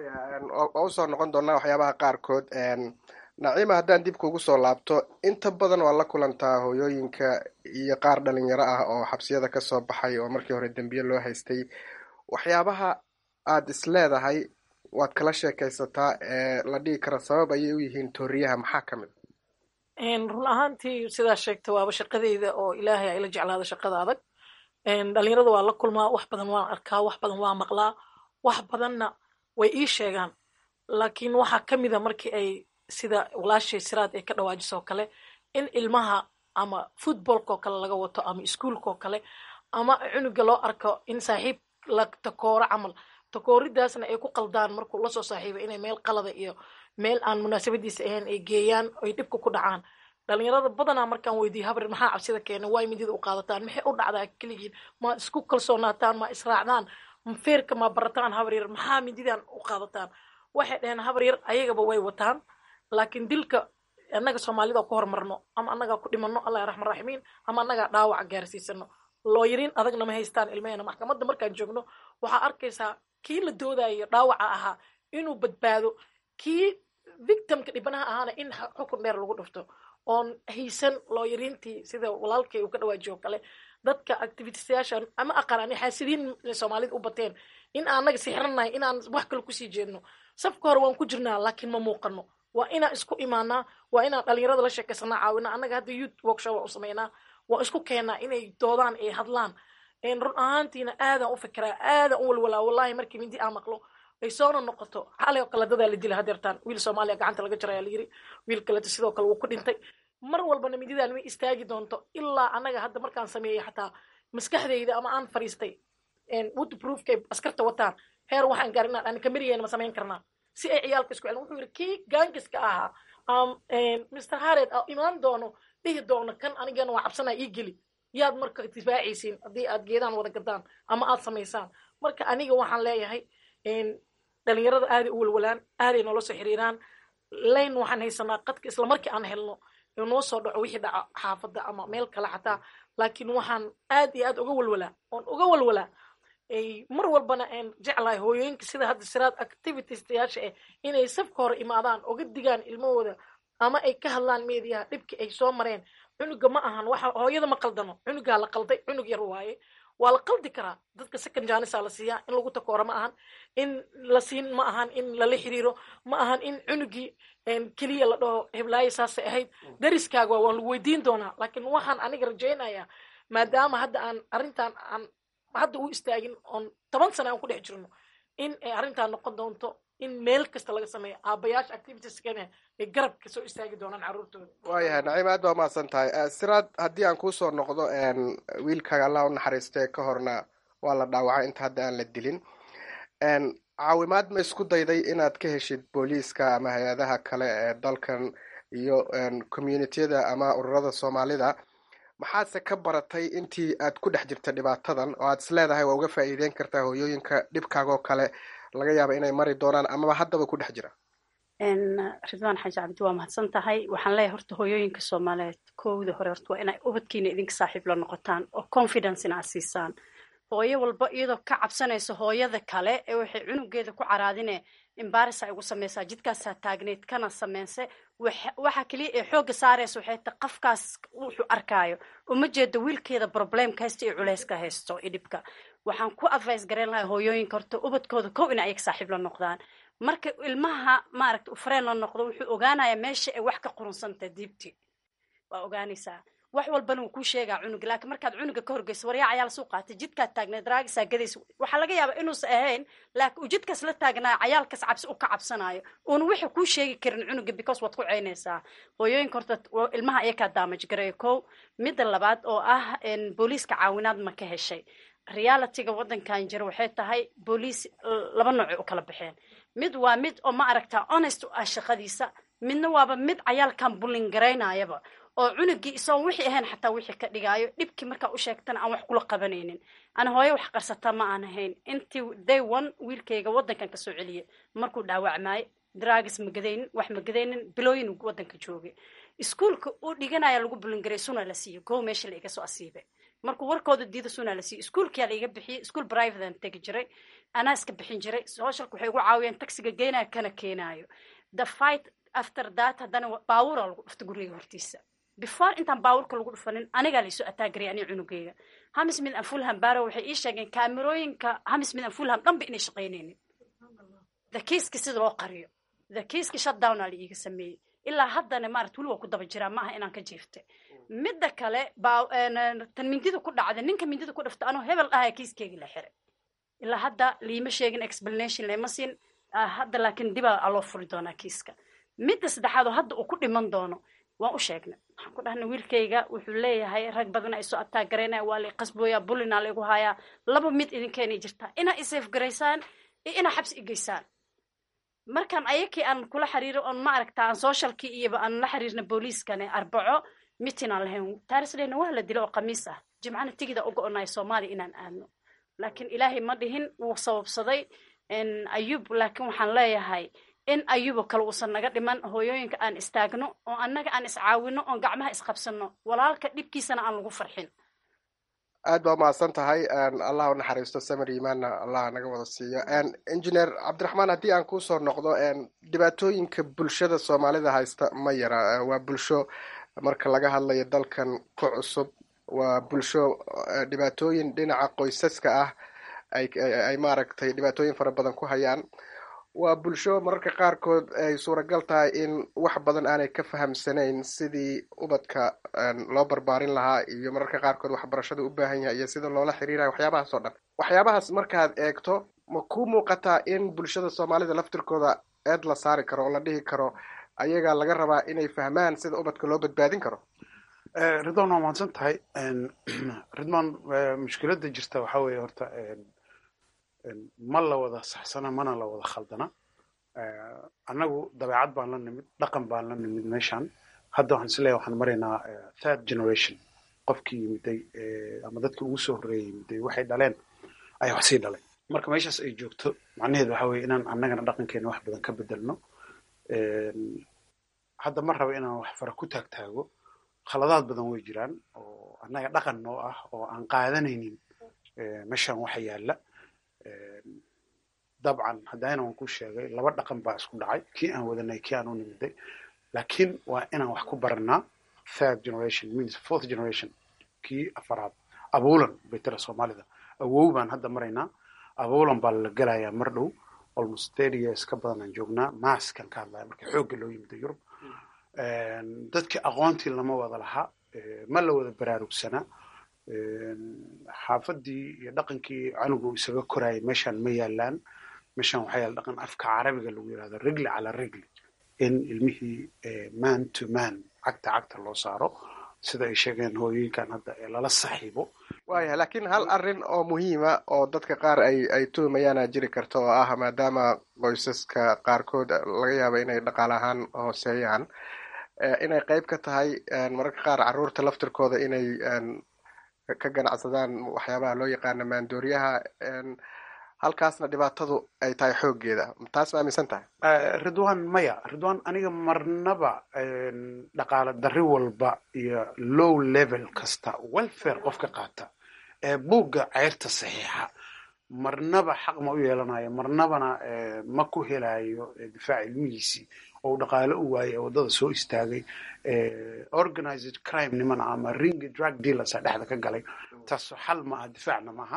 waa usoo noqon doonaa waxyaabaha qaarkood naciima haddaan dib kugu soo laabto inta badan waa la kulantaa hooyooyinka iyo qaar dhalinyaro ah oo xabsiyada kasoo baxay oo markii hore dembiye loo haystay waxyaabaha aad is leedahay waad kala sheekaysataa ee la dhihi kara sabab ayay u yihiin tooriyaha maxaa ka mid run ahaantii sidaa sheegta waaba shaqadeyda oo ilaahay ayla jeclaada shaqada adag dhalinyarada waa la kulmaa wax badan waan arkaa wax badan waa maqlaa wax badanna way ii sheegaan laakiin waxaa ka mida markii ay sida walaashay siraad ay ka dhawaajiso kale in ilmaha ama footballkao kale laga wato ama iskuolkao kale ama cunuga loo arko in saaxiib la takooro camal takooridaasna ay ku qaldaan markuu lasoo saaxiiba inay meel qalada iyo meel aan munaasabadiisa ahayn ay geeyaan ay dhibka ku dhacaan dhalinyarada badanaa markaan weydiiyo habrir maxaa cabsida keena waay midida u qaadataan maxay u dhacdaa keligiin ma isku kalsoonaataan ma israacdaan feerka ma barataan habryar maxaa mididan u qaadataan waxay dhaheen habryar ayagaba way wataan laakiin dilka annaga soomaalida ku hormarno ama annagaa ku dhimano allah raxman raximiin ama annagaa dhaawac gaarsiisano looyariin adagna ma haystaan ilmahena maxkamadda markaan joogno waxaa arkaysaa kii la doodayo dhaawaca ahaa inuu badbaado kii victimka dhibanaha ahaana in xukun dheer lagu dhufto oon haysan looyariintii sida walaalkay uu ka dhawaajiyo kale dadka activitisayaasha ama aqaan ani xaasidiin soomaalida u bateen in aanaga sixiranahay inaan wax kale kusii jeedno safka hore waan ku jirnaa laakiin ma muuqano waa inaan isku imaanaa waa inaan dhalinyarada la sheekaysanaa caawina annaga hadda youth workshop u samaynaa waa isku keenaa inay doodaan ay hadlaan run ahaantiina aadaan u fikiraa aadaan u walwalaa wallahi markii mindi aan maqlo ay soona noqoto xalay oo kale dadaa la dila hadeertaan wiil soomaaliya gacanta laga jaraya la yiri wiil kaleeto sidoo kale wuu ku dhintay mar walbana mididaan ma istaagi doonto ilaa annaga hadda markaan sameeyey xataa maskaxdayda ama aan fariistay woodproofkay askarta wataan heer waxaan gaar inaan ani kamiriyeena ma samayn karnaa si ay ciyaalka isku celin wuxuu yidhi kii gaangiska ahaa mr hared imaan doono dhihi doono kan anigana waa cabsanaa ii geli yaad marka difaacaysiin haddii aad geedaan wada gadaan ama aad samaysaan marka aniga waxaan leeyahay dhalinyarada aaday u walwalaan aaday noola soo xiriiraan layn waxaan haysanaa qadka isla markii aan helno noo soo dhaco wixii dhaca xaafadda ama meel kale xataa laakiin waxaan aad iyo aad uga walwalaa oon uga walwalaa mar walbana aan jeclahay hooyooyinka sida hadda siraad activitiestayaasha ah inay safka hore imaadaan oga digaan ilmahooda ama ay ka hadlaan meediyaha dhibkii ay soo mareen cunuga ma ahan waxa hooyada ma qaldano cunugaa la qalday cunug yar waaye waa la qaldi karaa dadka second janisa la siiyaa in lagu takooro ma ahan in la siin ma ahan in lala xiriiro ma ahan in cunugii keliya la dhaho heblaayo saasay ahayd dariskaaga waan lagu weydiin doonaa laakiin waxaan aniga rajaynayaa maadaama hadda aan arrintan aan hadda u istaagin oon toban sana aan ku dhex jirno in ay arrintan noqon doonto in meel kasta laga sameeyo aabayaasha activitieskana ay garabka soo istaagi doonaan carruurtooda waayahay naciim aad baa mahadsan tahay siraad haddii aan kuusoo noqdo wiilkaaga allah u naxariistee ka horna waa la dhaawacay inta hadda aan la dilin caawimaad ma isku dayday inaad ka heshid booliiska ama hay-adaha kale ee dalkan iyo communitiyada ama ururada soomaalida maxaadse ka baratay intii aad ku dhex jirta dhibaatadan oo aad is leedahay waa uga faa'iideyn kartaa hooyooyinka dhibkaagoo kale laga yaaba inay mari doonaan amaba haddaba ku dhex jira ridwaan xaaji cabdi waa mahadsan tahay waxaan leeyahay horta hooyooyinka soomaaliyeed kowda hore horta waa inay ubadkiina idinka saaxiib la noqotaan oo confidence ina aad siisaan hooyo walba iyadoo ka cabsanaysa hooyada kale ee waxay cunugeeda ku caraadine imbarisa igu samaysaa jidkaasaa taagneyd kana sameynse waxa keliya ee xoogga saaraysa waxay ta qafkaas wuxuu arkaayo uma jeedo wiilkeeda problemka haysta iyo culeyska haysto iyo dhibka waxaan ku advice garayn lahaa hooyooyinka horta ubadkooda kow ina ayaga saaxiib la noqdaan marka ilmaha maaragta u fareen la noqdo wuxuu ogaanayaa meesha ay wax ka qurunsantaha diibti waa ogaanaysaa wax walbana wuu kuu sheegaa cunuga laakiin markaad cunuga ka horgeyso waryaa cayaal suu qaatay jidkaad taagneed raagisaa gadaysa waxaa laga yaabaa inuusa ahayn laakiin uu jidkaas la taagnaayo cayaalkaas cabsi u ka cabsanayo uuna wixii kuu sheegi karin cunuga because waad ku ceynaysaa hooyooyinka horta wa- ilmaha ayakaa daamaj gareeya kow midda labaad oo ah en, booliiska caawinaad ma ka heshay realityga waddankan jira waxay tahay booliis l- laba noocay u kala baxeen mid waa mid oo ma aragtaa honest u ah shaqadiisa midna waaba mid cayaalkan bullin garaynayaba oo cunugii isagoon wixii ahayn xataa wixii ka dhigaayo dhibkii markaa u sheegtana aan wax kula qabanaynin ana hooyo wax qarsataa ma aan ahayn intii day one wiilkayga waddankan kasoo celiyay markuu dhaawacmaayo dragis ma gadaynin wax ma gadaynin bilooyin uu waddanka joogay iskuulka uu dhiganaya lagu bulingaray suna la siiyey kow meesha la iga soo asiibay markuu warkooda diida suna la siiyey iskuulkiyaa la iga bixiyey iskuul privatean tegi jiray anaa iska bixin jiray socialka waxay igu caawiyeen taxiga geynaya kana keenaayo the fight after that haddana wa- baabuuraa lagu dhufta guriga hortiisa before intaan baabuurka lagu dhufanin anigaa laisoo ataagaraya ani cunugeyga hamis mid an fulham baro waxay ii sheegeen kaamirooyinka hamis mid an fulham dhanba inay shaqaynaynin the kiiski sida loo qariyo the kiiski shutdowna la iiga sameeyey ilaa haddana maarata weli waa ku daba jiraa maaha inaan ka jiiftay midda kale baa en, tan mindida ku dhacday ninka mindida ku dhafta anoo hebel dhahaya kiiskeygii la xiray ilaa hadda liima sheegin explanation lama siin Ah, hadda laakiin dibaa aloo furi doonaa kiiska midda saddexaad oo hadda uu ku dhiman doono waan u sheegnay waxaan ku dhahnay wiilkayga wuxuu leeyahay rag badan ay soo ataagaraynaya waa la qasbooyaa bulinaa laygu hayaa laba mid idinkeenay jirtaa inaa isaf garaysaan iyo inaa xabsi igeysaan markaan ayakii aan kula xiriiro oon ma aragta aan socialkii iyoba aan la xiriirna booliiskane arbaco mitin aan lahayn taarisleyna waa la dila oo khamiis ah jimcana tigida u go-onayo soomaaliya inaan aadno laakiin ilaahay ma dhihin wuu sababsaday en, ayub laakiin waxaan leeyahay in ayubo kale uusan naga dhiman hooyooyinka aan istaagno oo annaga aan iscaawino oon gacmaha isqabsano walaalka dhibkiisana aan lagu farxin aad baa umahadsan tahay allah u naxariisto samir imaanna allah naga wada siiyo engineer cabdiraxmaan haddii aan kusoo noqdo dhibaatooyinka bulshada soomaalida haysta ma yara waa bulsho marka laga hadlayo dalkan ku cusub waa bulsho eh, dhibaatooyin dhinaca qoysaska ah ay ay maaragtay dhibaatooyin fara badan ku hayaan waa bulsho mararka qaarkood ay suuragal tahay in wax badan aanay ka fahamsanayn sidii ubadka een, loo barbaarin lahaa iyo mararka qaarkood waxbarashada u baahan yahay iyo sida loola xiriirayo waxyaabahaas oo dhan waxyaabahaas markaad eegto ma ku muuqataa in bulshada soomaalida laftirkooda eed la saari karo oo la dhihi karo ayagaa laga rabaa inay fahmaan sida ubadka loo badbaadin karo Eh, ridwan waa mahadsan tahay ridwan eh, mushkiladda jirta waxaa weeye horta en, en, ma la wada saxsana mana la wada khaldana Eh, annagu dabeecad baan la nimid dhaqan baan la nimid meeshan hadda waxaan isleeyahay waxaan maraynaa eh, third generation qofkii yimiday eh, ama dadkii ugu soo horreeyay yimiday waxay dhaleen ayaa wax sii dhalay marka meeshaas ay joogto macnaheedu waxaa weeye inaan annagana dhaqankeena wax badan ka bedelno En, hadda ma rabo inaan wax fara ku taagtaago khaladaad badan way jiraan oo annaga dhaqan noo ah oo aan qaadanaynin eh, meeshan waxa yaalla En, dabcan haddana waan ku sheegay laba dhaqan baa isku dhacay kii aan wadanay kii aan u nimiday laakiin waa inaan wax ku baranaa third generation means fourth generation kii afaraad abuulan bay tira soomaalida awow baan hadda maraynaa abuulan baa la gelayaa mar dhow almost thirty years ka badan aan joognaa maaskan ka hadlaya marka xoogga loo yimida yurub En, dadkii aqoontii lama wada lahaa eh, ma la wada baraarugsanaa En, xaafadii iyo dhaqankii canugu isaga korayay meeshan ma yaalaan meeshan waxaa yaala dhaqan afka carabiga lagu yirahdo rigli cala rigli in ilmihii eh, man to man cagta cagta loo saaro sida ay sheegeen hooyooyinkan hadda ee lala saxiibo waaya laakiin hal arrin oo muhiima oo dadka qaar ay ay tuhumayaana jiri karta oo ah maadaama qoysaska qaarkood laga yaabo inay dhaqaale ahaan hooseeyaan eh, inay qeyb ka tahay en, mararka qaar caruurta laftirkooda inay en, ka ganacsadaan waxyaabaha loo yaqaano maandooriyaha en, halkaasna dhibaatadu ay tahay xooggeeda taas ma aaminsan tahay Eh, ridwan maya ridwan aniga marnaba en, dhaqaale darri walba iyo low level kasta welfare qofka qaata ee buugga ceyrta saxiixa marnaba xaq ma u yeelanayo marnabana eh, ma ku helayo eh, difaac ilmihiisii oo uu dhaqaale u waayay ee waddada soo istaagay eh, organized crime niman ama ring drug dealers a dhexda ka galay taas xal maaha difaacna maaha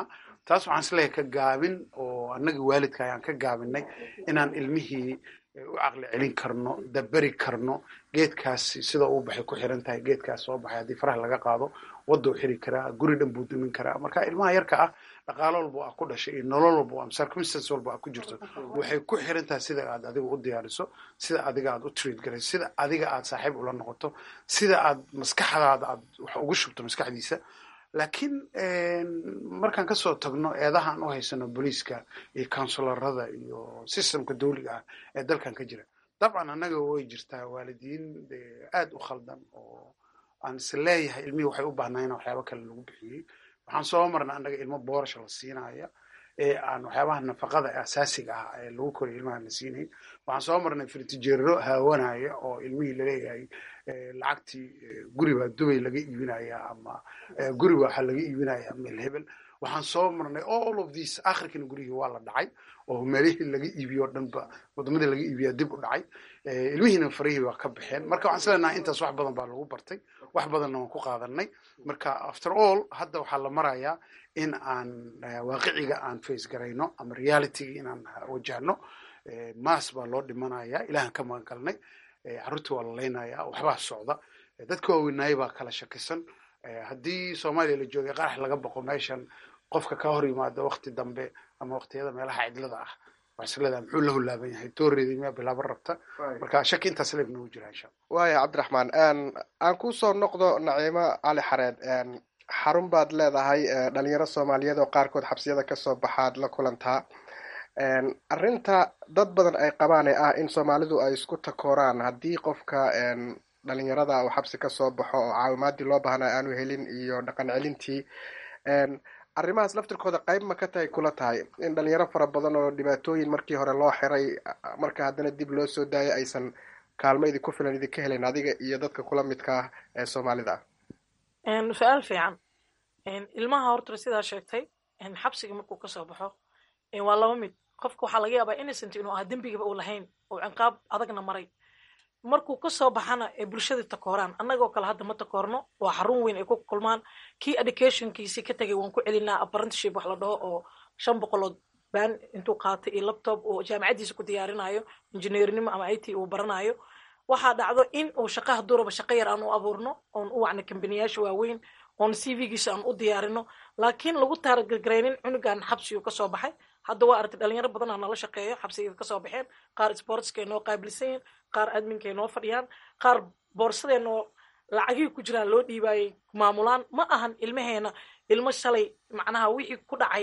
taas waxaan isleeyahay ka gaabin oo annagii waalidka ayaan ka gaabinay inaan ilmihii u caqli celin karno daberi karno geedkaasi sida uu baxay ku xiran tahay geedkaas soo baxay haddii faraha laga qaado wadda u xiri karaa guri dhan buu dumin karaa marka ilmaha yarka ah dhaqaalo walba aa ku dhashay iyo nolol walba ama circumstance walba aa ku jirto waxay ku xiran tahay sida aad adiga u diyaariso sida adiga aad u treat garayso sida adiga aad saaxiib ula noqoto sida aad maskaxdaada aad wax ugu shubto maskaxdiisa laakiin markaan kasoo tagno eedaha aan u haysano booliiska iyo counsularada iyo systemka dawliga ah ee dalkan ka jira dabcan annaga way jirtaa waalidiin aad u khaldan oo aan is leeyahay ilmihii waxay u baahnaayeen waxyaaba kale lagu bixiyey waxaan soo marnay annaga ilmo boorasha la siinaya ee aan waxyaabaha nafaqada asaasiga ah ee lagu koriyo ilmaha la siinayn waxaan soo marnay firtijeero haawanaya oo ilmihii laleeyahay lacagtii guri baa dubay laga iibinaya ama guri baa waxaa laga iibinaya meel hebel waxaan soo marnay all of these akhirkina gurihii waa la dhacay oo meelihii laga iibiyo o dhanba wadamadii laga iibiyaa dib u dhacay ilmihiina farihii baa ka baxeen marka waxaan isleenahay intaas wax badan baa lagu bartay wax badanna waan ku qaadanay marka after all hadda waxaa la marayaa in aan waaqiciga aan face garayno ama realityga inaan wajahno maas baa loo dhimanaya ilahan ka magan galnay carruurtii waa la leynaya waxbaa socda dadka waaweynaayay baa kala shakisan haddii soomaaliya la joogay qarax laga boqo meeshan qofka ka hor yimaado wakti dambe ama waktiyada meelaha cidlada ah waxaisleedahay muxuu la hulaaban yahay tooreedii miyaa bilaabo rabta marka shaki intaas leeb nagu jira insha waaya cabdiraxmaan aan kusoo noqdo naciimo cali xareed xarun baad leedahay dhalinyaro soomaaliyeed oo qaarkood xabsiyada kasoo baxaad la kulantaa arrinta dad badan ay qabaan ee ah in soomaalidu ay isku takooraan haddii qofka dhalinyarada uu xabsi kasoo baxo oo caawimaadii loo baahnaa aanu helin iyo dhaqan celintii arrimahaas laftirkooda qayb ma ka tahay kula tahay in dhalinyaro fara badan oo dhibaatooyin markii hore loo xiray marka haddana dib loo soo daayo aysan kaalmo idinku filan idinka helayn adiga iyo dadka kula midka ah ee soomaalida ah su-aal fiican ilmaha horta sidaa sheegtay xabsiga markuu kasoo baxo waa laba mid qofka waxaa laga yaabaa innocent inuu aha dembigaba uu lahayn oo ciqaab adagna maray markuu kasoo baxana ee bulshada takooraan annagoo kale hadda ma takoorno waa xarun weyn ay ku kulmaan kii educationkiisii ka tegay waan ku celinaa apprenticeship wax la dhaho oo shan boqolood baan intuu qaatay iyo laptop oo jaamacaddiisa ku diyaarinayo injineernimo ama it uu baranayo waxaa dhacdo in uu shaqa hadduu rabo shaqo yar aan u abuurno oon u wacno kambaniyaasha waaweyn oon cv-giisa aan u diyaarino laakiin lagu taaragargaraynin cunugan xabsigu kasoo baxay hadda waa aragtay dhalinyaro badan aa nala shaqeeyo xabsigeeda kasoo baxeen qaar sportska noo qaabilsan yihin qaar adminka noo fadhiyaan qaar boorsadeenoo lacagihii ku jiraan loo dhiibaayay maamulaan ma ahan ilmaheena ilmo shalay macnaha wixii ku dhacay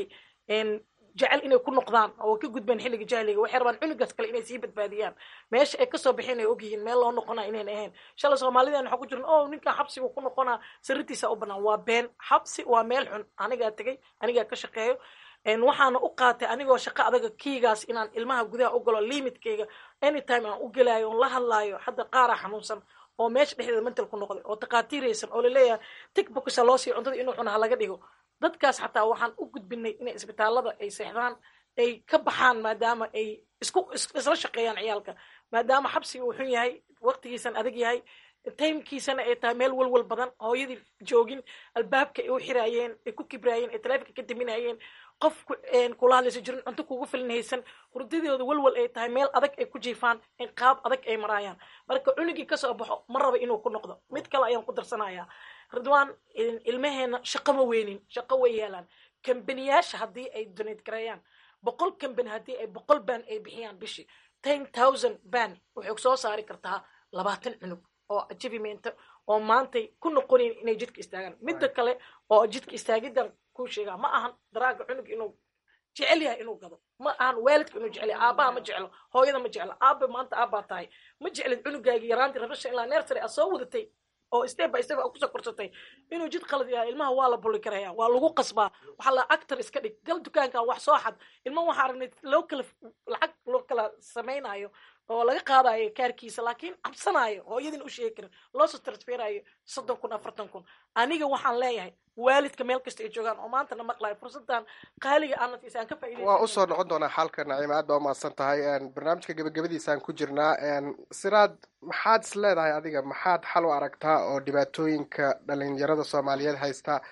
jecel inay ku noqdaan oo ka gudbeen xilliga jahliga waxay rabaan cunugaas kale inay sii badbaadiyaan meesha ay kasoo baxeen ay ogyihiin meel loo noqona inayn ahayn shalay soomaalideen waxaa ku jiran o ninkan xabsigu ku noqonaa sirritiisa u banaan waa been xabsi waa meel xun anigaa tegay anigaa ka shaqeeyo waxaana u qaatay anigoo shaqo adaga kiigaas inaan ilmaha gudaha u galo limitkayga anytime aan u gelaayo oon la hadlaayo hadda qaaraa xanuunsan oo meesha dhexdeeda mental ku noqday oo takhaatiiraysan oo laleeyahay tigbokisa loo siiyo cuntada inuu cunaha laga dhigo dadkaas xataa waxaan u gudbinay inay isbitaalada ay seexdaan ay ka baxaan maadaama ay isku isla shaqeeyaan ciyaalka maadaama xabsiga uu xun yahay waqtigiisan adag yahay timekiisana ay tahay meel walwal badan hooyadii joogin albaabka ay u xiraayeen ay ku kibraayeen ay taleefonka ka daminayeen qof kula hadlaysa jirin cunto kugu filan haysan hurdadooda walwal ay tahay meel adag ay ku jiifaan in qaab adag ay maraayaan marka cunugii kasoo baxo ma raba inuu ku noqdo mid kale ayaan ku darsanayaa ridwaan ilmaheena shaqo ma weynin shaqo way yeelaan kambaniyaasha haddii ay donate gareeyaan boqol kambani haddii ay boqol ban ay bixiyaan bishii ten thousand ban waxay soo saari kartaa labaatan cunug oo achievement oo maantay ku noqonayn inay jidka istaagaan midda kale oo jidka istaagidan ku sheegaa ma ahan daraaga cunug inuu jecel yahay inuu gado ma ahan waalidka inuu jecel yahay aabaha ma jeclo hooyada ma jeclo aaba maanta aabbaa tahay ma jeclid cunugaagi yaraantii rabasha ilaa nersary aad soo wadatay oo step by step aad kusoo korsatay inuu jid qalad yahay ilmaha waa la buli karaya waa lagu qasbaa waxaa la actor iska dhig gal dukaankan wax soo xad ilma waxaa aragnay loo kala lacag loo kala samaynayo oo laga qaadayo kaarkiisa laakiin cabsanayo hooyadin u sheegi karin loosoo transferayo soddon kun afartan kun aniga waxaan leeyahay waalidka meel kasta ay joogaan oo maanta na maqlayo fursadan qaaliga aanadkiisa aan ka faa'iidaysan waa usoo noqon doonaa xalka naciima aad baa umahadsan tahay barnaamijka gebagabadiisaan ku jirnaa siraad maxaad is leedahay adiga maxaad xal u aragtaa oo dhibaatooyinka dhalinyarada soomaaliyeed haysta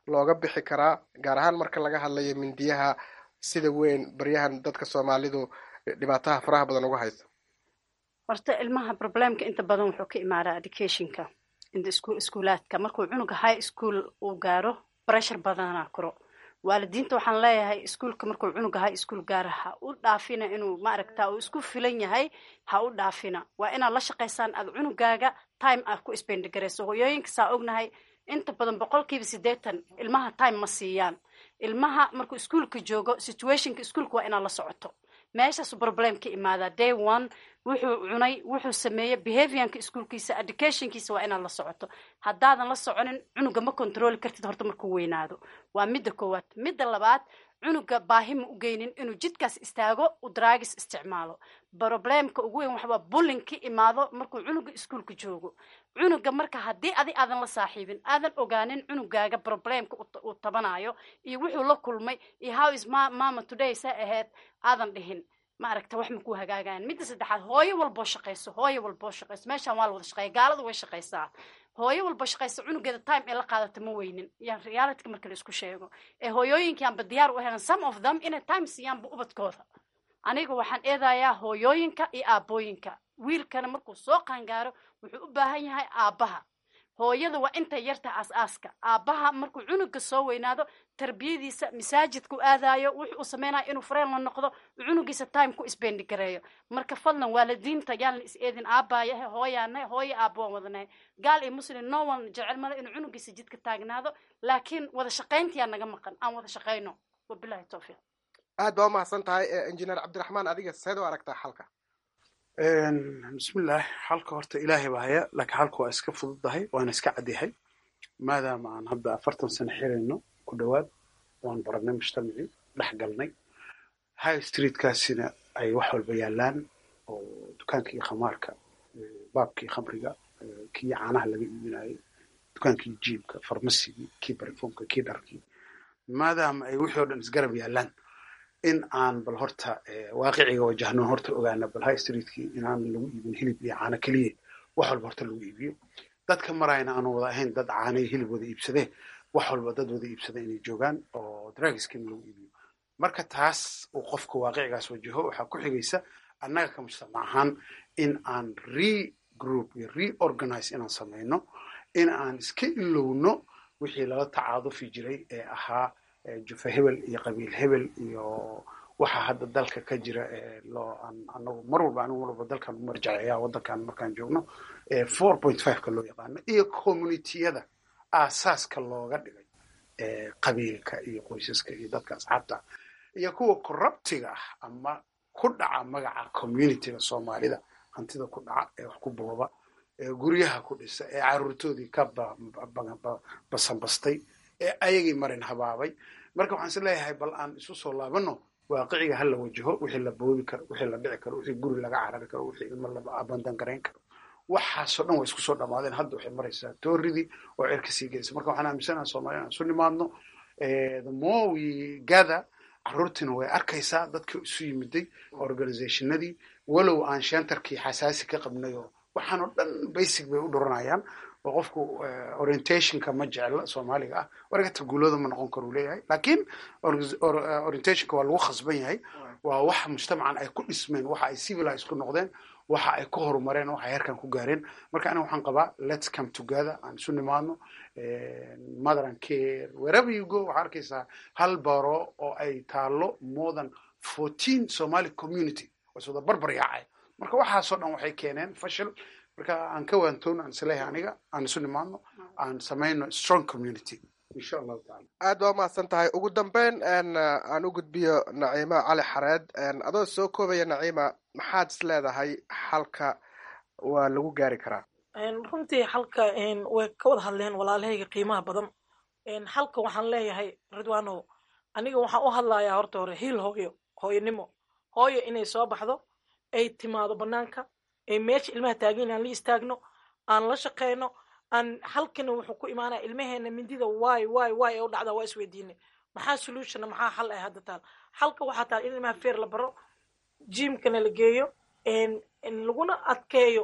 looga bixi karaa gaar ahaan marka laga hadlayo mindiyaha sida weyn baryahan dadka soomaalidu dhibaataha faraha badan uga haysa horta ilmaha problemka inta badan wuxuu ka imaadaa educationka inta isku iskuulaadka markuu cunuga high school uu gaaro pressure badanaa koro waalidiinta waxaan leeyahay iskuulka markuu cunuga high school gaaro ha u dhaafina inuu maaragta uu isku filan yahay ha u dhaafina waa inaad la shaqaysaan aad cunugaaga time aad ku spendigarayso hooyooyinka saa ognahay inta badan boqolkiiba siddeetan ilmaha time ma siiyaan ilmaha markuu iskuulka joogo situationka iskuulka waa inaad la socoto meeshaasu problem ka imaadaa day one wuxuu cunay wuxuu sameeyey behaviorka iskuulkiisa educationkiisa waa inaad la socoto haddaadan la soconin cunuga ma controli kartid horta markuu weynaado waa midda koowaad midda labaad cunuga baahi ma u geynin inuu jidkaas istaago u draagis isticmaalo problemka ugu weyn waxaa bullin ka imaado markuu cunuga iskuulka joogo cunuga marka haddii adi aadan la saaxiibin aadan ogaanin cunugaaga problemka uu tabanayo iyo wuxuu la kulmay iyo how is ma mama today sa ahayd aadan dhihin ma aragta wax makuu hagaagayan midda saddexaad hooyo walboo shaqayso hooyo walboo shaqayso meeshaan waa la wada shaqeeya gaaladu way shaqaysaa hooyo walba shaqaysa cunugeeda time ee la qaadata ma weynin yan realityka marka la isku sheego ee hooyooyinkii aanba diyaar u helan some of them inay time siiyaanba ubadkooda aniga waxaan eedayaa hooyooyinka iyo aabooyinka wiilkana markuu soo qaangaaro wuxuu u baahan yahay aabbaha hooyada waa intay yarta aas-aaska aabbaha markuu cunuga soo weynaado tarbiyadiisa masaajidku aadayo wuxuu u sameynayo inuu fareen la noqdo cunugiisa time ku isbendi gareeyo marka fadlan waalidiinta yaan la is eedin aabbayahe hooyaane hooyo aabbo waan wadanahay gaal iyo muslim no one jecel male inuu cunugiisa jidka taagnaado laakiin wada shaqayntiyaa naga maqan aan wada shaqayno wabilahi towfiiq aad baa umahadsan tahay injineer cabdiraxmaan adiga seed u aragtaa xalka bismillaah xalka horta ilaahay baa haya laakiin xalka waa iska fududahay waana iska cadyahay maadaama aan hadda afartan sano xirayno ku dhowaad waan baranay mujtamacii dhex galnay high streetkaasina ay wax walba yaalaan oo dukaankii khamaarka baabkii khamriga kii caanaha laga iibinayay dukaankii jiibka farmasigii kii barifomka kii dharkii maadaama ay wixii o dhan isgarab yaalaan in aan bal horta waaqiciga wajahno horta ogaana bal high streetkii inaan lagu iibin hilib iyo caano keliya wax walba horta lagu iibiyo dadka marayna aanu wada ahayn dad caano iyo hilib wada iibsadee wax walba dad wada iibsada inay joogaan oo dragiskina lagu iibiyo marka taas uu qofka waaqicigaas wajaho waxaa ku xigaysa annaga ka mujtamac ahaan in aan regroup iyo reorganize inaan samayno in aan iska ilowno wixii lala tacaadufi jiray ee ahaa jufa hebel iyo qabiil hebel iyo waxa hadda dalka ka jira loo anagu mar walba anigu mar walba dalkan u marjaceeya waddankan markaan joogno four point five ka loo yaqaano iyo communitiyada aasaaska looga dhigay qabiilka iyo qoysaska iyo dadka asxaabta iyo kuwa corruptiga ah ama ku dhaca magaca communityga soomaalida hantida ku dhaca ee wax ku booba ee guryaha ku dhisa ee caruurtoodii ka basanbastay ee ayagii marin habaabay marka waxaan is leeyahay bal aan isu soo laabano waaqiciga ha la wajaho wixii la boobi karo wixii la dhici karo wixii guri laga carari karo wixii ilmo la abandan garayn karo waxaasoo dhan waa isku soo dhamaadeen hadda waxay maraysaa tooridii oo cerka sii gelaysa marka waxaan aaminsanaha soomaliya aan isu nimaadno the more we gather caruurtiina way arkaysaa dadka isu yimiday organizationadii walow aan shentarkii xasaasi ka qabnay oo waxaan oo dhan basic bay u dhuranayaan oo qofku orientationka ma jecla soomaaliga ah wargata guulooda ma noqon karo uu leeyahay laakiin orientationka waa lagu khasban yahay waa wax mujtamacan ay ku dhismeen waxa ay civilize ku noqdeen waxa ay ku horumareen waxa ay heerkan ku gaareen marka aniga waxaan qabaa let's come together aan isu nimaadno mother and care wherever you go waxaa arkaysaa hal baro oo ay taalo more than fourteen somali community oo iswada barbar yaacay marka waxaasoo dhan waxay keeneen fashil marka aan ka waantoon aan isleeyahay aniga aan isu nimaadno aan samayno strong community insha allahu taala aad baa umahadsan tahay ugu dambeyn aan u gudbiyo naciima cali xareed adoo soo koobaya naciima maxaad is leedahay xalka waa lagu gaari karaa runtii xalka way ka wada hadleen walaalahayga qiimaha badan xalka waxaan leeyahay ridwanow aniga waxaan u hadlayaa horta hore hiil hooyo hooyonimo hooyo inay soo baxdo ay timaado banaanka ay meesha ilmaha taagin aan la istaagno aan la shaqeyno aan halkana wuxuu ku imaanaya ilmaheena mindida waay waay waay ee u dhacdaa waa isweydiinay maxaa solutionna maxaa xal ah hadda taal xalka waxaa taal in ilmaha feer la baro jimkana la geeyo laguna adkeeyo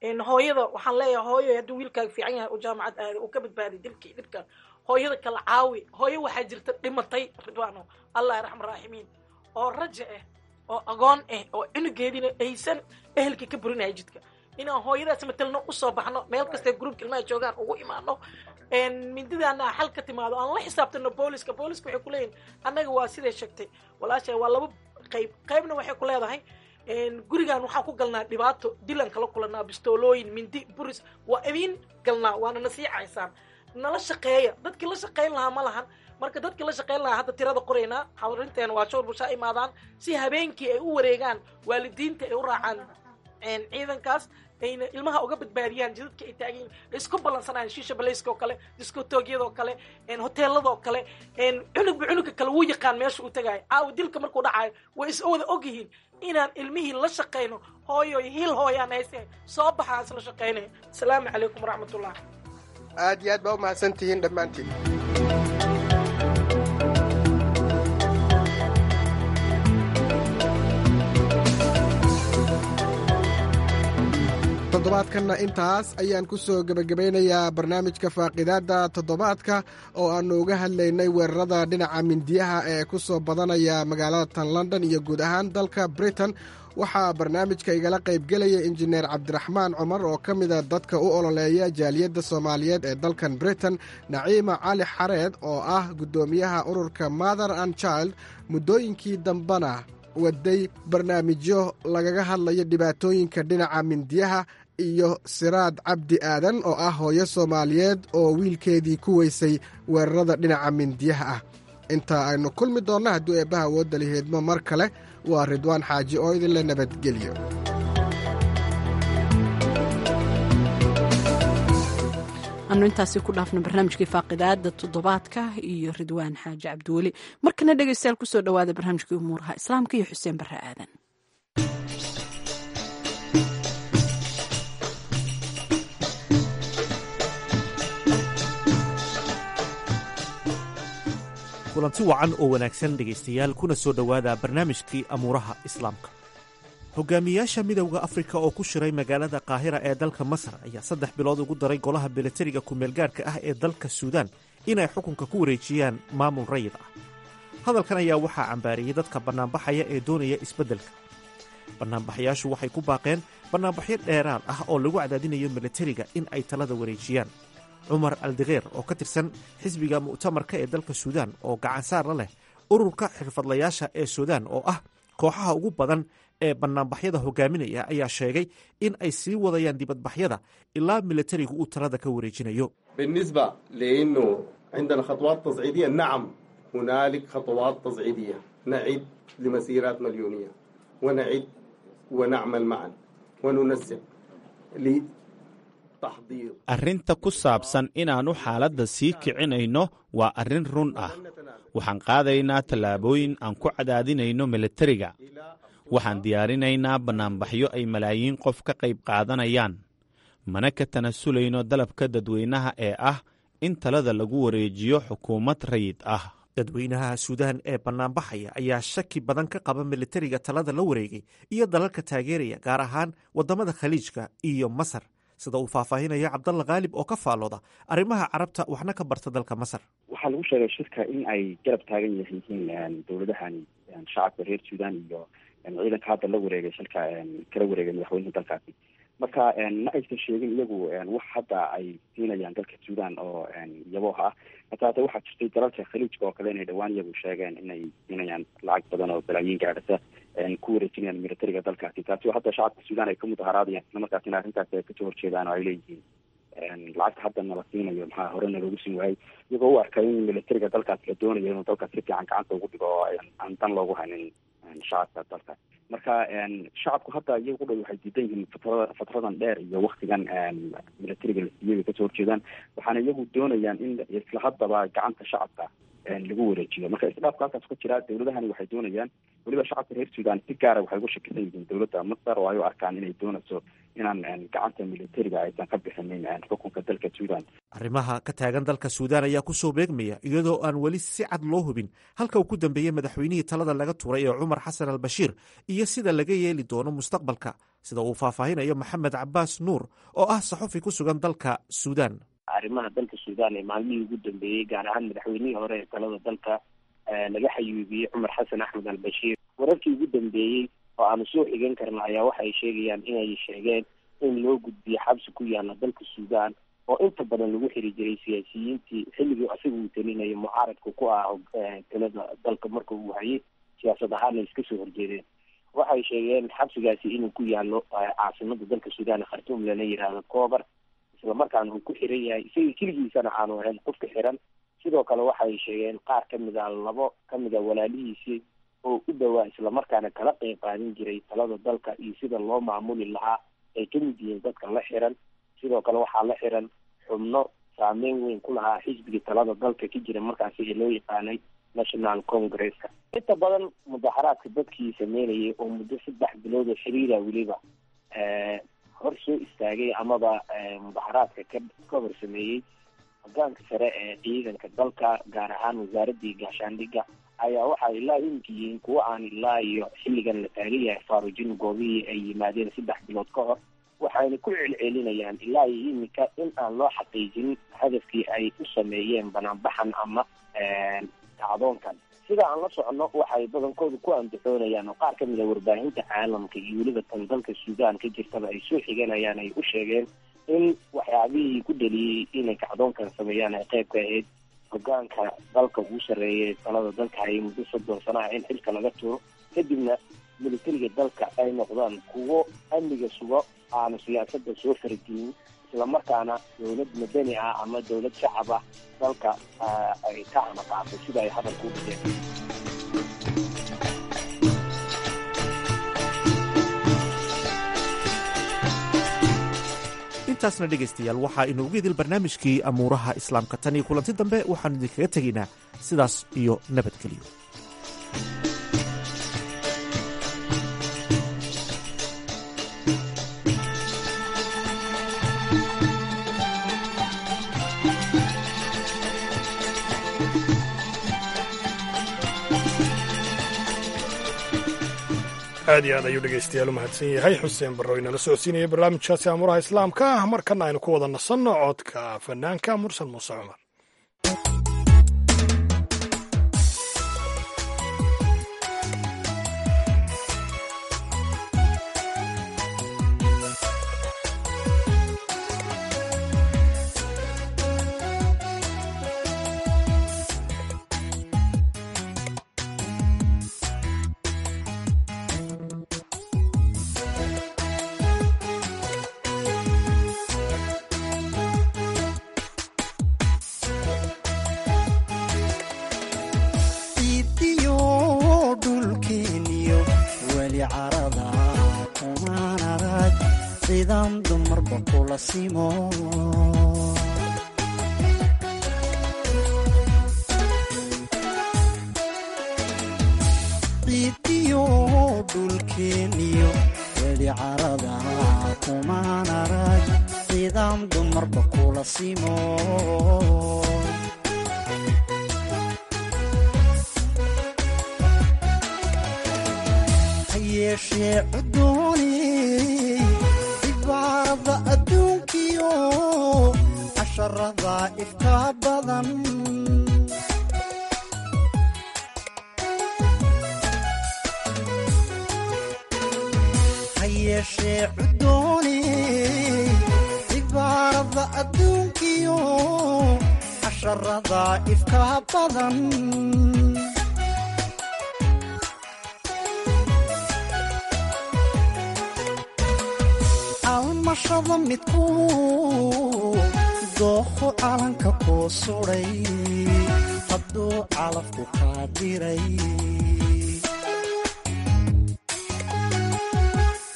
hooyada waxaan leeyahay hooyo hadduu wiilkaaga fiican yahay oo jaamacad aada uu ka badbaaday dilkii dhibka hooyada kala caawi hooyo waxaa jirta dhimatay ridwaano allah raxma raaximiin oo raja ah oo agoon ah oo cunugeediina aysan ehelkii ka burinaya jidka inaan hooyadaas matelno usoo baxno meel kastee gruubka ilmaha joogaan ugu imaano mindidaana xal ka timaado aan la xisaabtano booliska booliska waxay kuleeyihin annaga waa siday sheegtay walaasha waa laba qayb qaybna waxay ku leedahay gurigan waxaan ku galnaa dhibaato dilan kala kulanaa bistoolooyin mindi buris waa idin galnaa waana nasiicaysaan nala shaqeeya dadkii la shaqayn lahaa ma lahan marka dadkii la shaqayn lahaa hadda tirada qoraynaa xawrinteena waa showr bushaa imaadaan si habeenkii ay u wareegaan waalidiinta ay u raacaan ciidankaas ayna ilmaha uga badbaadiyaan jidadka ay taagan isku ballansanayaan shiisha balayska oo kale diskotoogyada oo kale hoteelada oo kale cunugba cunugka kale wuu yaqaan meesha uu tagaayo caawa dilka markuu dhacayo way is wada ogyihiin inaan ilmihii la shaqayno hooyo hil hooyaan hayse soo baxaan isla shaqaynaya asalaamu calaykum waraxmatullah aad iyo aad baa u mahadsantihiin dhammaantiin toddobaadkanna intaas ayaan ku soo gebagabaynayaa barnaamijka faaqidaadda toddobaadka oo aannu uga hadlaynay weerarada dhinaca mindiyaha ee ku soo badanaya magaalada tan london iyo guud ahaan dalka britain waxaa barnaamijka igala qaybgelaya injineer cabdiraxmaan cumar oo ka mida dadka u ololeeya jaaliyadda soomaaliyeed ee dalkan britain naciima cali xareed oo ah guddoomiyaha ururka mother and child muddooyinkii dambena waday barnaamijyo lagaga hadlayo dhibaatooyinka dhinaca mindiyaha iyo siraad cabdi aadan oo ah hooyo soomaaliyeed oo wiilkeedii ku weysay weerarada dhinaca mindiyaha ah inta aynu kulmi doonno hadduu eebbaha awoodda liheedmo mar kale waa ridwaan xaaji oo idinla nabadgelyo anu intaasi ku dhaafno barnaamijkii faaqidaada toddobaadka iyo ridwaan xaaji cabdiweli markana dhegeystayaal kusoo dhawaada barnaamijkii umuuraha islaamka iyo xuseen barre aadan kulanti wacan oo wanaagsan dhegaystayaal kuna soo dhowaada barnaamijkii amuuraha islaamka hogaamiyaasha midowda afrika oo ku shiray magaalada qaahira ee dalka masar ayaa saddex bilood ugu daray golaha milatariga kumeelgaarhka ah ee dalka suudaan inay xukunka ku wareejiyaan maamul rayid ah hadalkan ayaa waxaa cambaariyey dadka bannaanbaxaya ee doonaya isbeddelka bannaanbaxayaashu waxay ku baaqeen bannaanbaxyo dheeraad ah oo lagu cadaadinayo milatariga in ay talada wareejiyaan cumar aldikeer oo ka tirsan xisbiga mu'tamarka ee dalka suudaan oo gacansaar la leh ururka xirfadlayaasha ee suudaan oo ah kooxaha ugu badan ee bannaanbaxyada hogaaminaya ayaa sheegay in ay sii wadayaan dibadbaxyada ilaa milatarigu uu talada ka wareejinayo بالنسبة لأنه عندنا خطوات تصعيدية نعم هنالك خطوات تصعيدية نعد لمسيرات مليونية ونعد ونعمل معا وننسق لتحضير arrinta ku saabsan inaannu xaaladda sii kicinayno waa arrin run ah waxaan qaadaynaa tallaabooyin aan ku cadaadinayno milatariga waxaan diyaarinaynaa bannaanbaxyo ay malaayiin qof ka qayb qaadanayaan mana ka tanasulayno dalabka dadweynaha ee ah in talada lagu wareejiyo xukuumad rayid ah dadweynaha suudaan ee bannaanbaxaya ayaa shaki badan ka qaba militariga talada la wareegay iyo dalalka taageeraya gaar ahaan waddamada khaliijka iyo masar sida uu faahfaahinayo cabdalla khaalib oo ka faallooda arrimaha carabta waxna ka barta dalka masar waxaa lagu sheegay shirka in ay garab taagan yihiin dowladahan shacabka reer suudaan iyo ciidanka hadda la wareegay shilka kala wareegay madaxweynaha dalkaasi marka ma aysan sheegin iyagu wax hadda ay siinayaan dalka suudaan oo yabooh ah hata hadda waxaa jirtay dalalka khaliijka oo kale inay dhawaan iyagu sheegeen inay siinayaan lacag badan oo balaayiin gaadhasa ku wareejinayaan militariga dalkaasi taasi oo hadda shacabka suudaan ay ka mudaharaadayaan isla markaasina arrintaasi ay kasoo horjeedaan oo ay leeyihiin lacagta hadda nala siinayo maxaa horena loogu siin waayey iyagoo u arkay in militariga dalkaas la doonayo inuu dalkaas si fiican gacanta ugu dhigo oo aan dan loogu haynin shacabka dalkaas marka shacabku hadda iyagu dhow waxay diidan yihiin fatrada fatradan dheer iyo waktigan militariga la siiyay bay kasoo horjeedaan waxaana iyagu doonayaan in isla haddaba gacanta shacabka lagu wareejiyo marka isdhaafka halkaas ka jira dowladahani waxay doonayaan weliba shacabka reer sudan si gaara waxay ugu shakisan yihiin dowladda masar oo ay u arkaan inay doonayso inaan gacanta militariga aysan ka bixinin xukunka dalka sudan arrimaha ka taagan dalka suudaan ayaa ku soo beegmaya iyadoo aan weli si cad loo hubin halka uu ku dambeeyey madaxweynihii talada laga tuuray ee cumar xasan al bashiir iyo sida laga yeeli doono mustaqbalka sida uu faahfaahinayo maxamed cabaas nuur oo ah saxufi ku sugan dalka suudaan arrimaha dalka suudaan ee maalmihii ugu dambeeyey gaar ahaan madaxweynihii hore ee talada dalka laga xayuubiyey cumar xasan axmed al bashiir wararkii ugu dambeeyey oo aanu soo xigan karna ayaa waxay sheegayaan inay sheegeen in loo gudbiyo xabsi ku yaala dalka suudaan oo inta badan lagu xiri jiray siyaasiyiintii xilligii isaga uu talinayo mucaaradka ku ah talada dalka marka uu hayay siyaasad ahaana iska soo horjeedeen waxay sheegeen xabsigaasi inuu ku yaalo caasimada dalka suudaan khartuum lana yidhaahdo coobar islamarkaana uu ku xiran yahay isaga keligiisana aanu ahayn qofka xiran sidoo kale waxay sheegeen qaar kamid a labo kamid a walaalihiisii oo u dhowaa islamarkaana kala qeyb qaadan jiray talada dalka iyo sida loo maamuli lahaa ay kamid yihiin dadka la xiran sidoo kale waxaa la xiran xubno saameyn weyn ku lahaa xisbiga talada dalka ka jira markaasi ee loo yaqaanay national congresska inta badan mudaaharaadka dadkii sameynayay oo muddo saddex bilood oo xiriira weliba hor soo istaagay amaba mudaaharaadka ka ka hor sameeyey hogaanka sare ee ciidanka dalka gaar ahaan wasaaradii gaashaandhigga ayaa waxay ilaa iminka yihiin kuwa aan ilaa iyo xilligan la taagan yahay faarujin goobihii ay yimaadeen saddex bilood ka hor waxayna ku celcelinayaan ilaa iyo iminka in aan loo xaqiijin hadafkii ay u sameeyeen banaanbaxan ama kacdoonkan sida aan la socono waxay badankooda ku andaxoonayaan oo qaar kamid a warbaahinta caalamka iyo weliba tan dalka suudaan ka jirtaba ay soo xiganayaan ay u sheegeen in waxyaabihii ku dhaliyey inay kacdoonkan sameeyaan ay qayb ka ahayd hogaanka dalka ugu sarreeyay talada dalka hayay muddo soddon sano ah in xilka laga tuuro kadibna militariga dalka ay noqdaan kuwo amniga sugo aanu siyaasada soo fargelin islamarkaana dowlad madani ah ama dowlad shacab ah dalka ay ka amaqaatay sida ay hadalka u dhigeen intaasna dhegaystayaal waxaa inoogu idil barnaamijkii amuuraha islaamka tan iyo kulanti dambe waxaanu idinkaga tegaynaa sidaas iyo nabadgelyo aad iyo aad ayuu dhegaystayaal u mahadsan yahay xuseen barro inala socodsiinaya barnaamijkaasi amuuraha islaamka ah markana aynu ku wada nasanno codka fanaanka mursal muuse cumar idiyo dhulkeeniyo weli carada kumaan arag sidaan dumarba kula simo idiyo dhulkeeniyo weli carada kumaan arag sidaan dumarba kula simo hayeeshee cudooni cibaarada adduunkiyo casharada ifka badan hayeeshee cudooni cibaarada adduunkiyo casharada ifka badan almashada midku dooho calanka kuu suday hadduu calafku kaa diray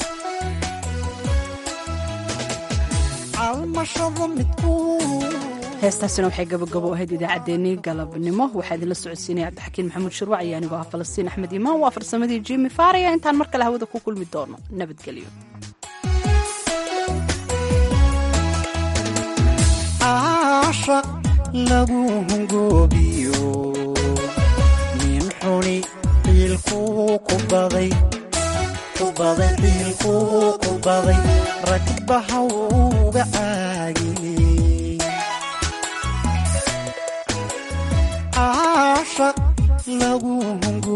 almashada midku heestaasina waxay gabagabo ahayd idaacaddeenii galabnimo waxaa idinla socodsiinaya cabdixakiin maxamuud shirwac iyo anigoo ah falastiin axmed imaan waa farsamadii jimi faariya intaan mar kale hawada ku kulmi doono nabadgelyo caashaq lagu hungoobiyo nin xuni ciilkuu ku baday ku baday ciilkuu ku baday ragbaha uga caagiyey caashaq lagu hungo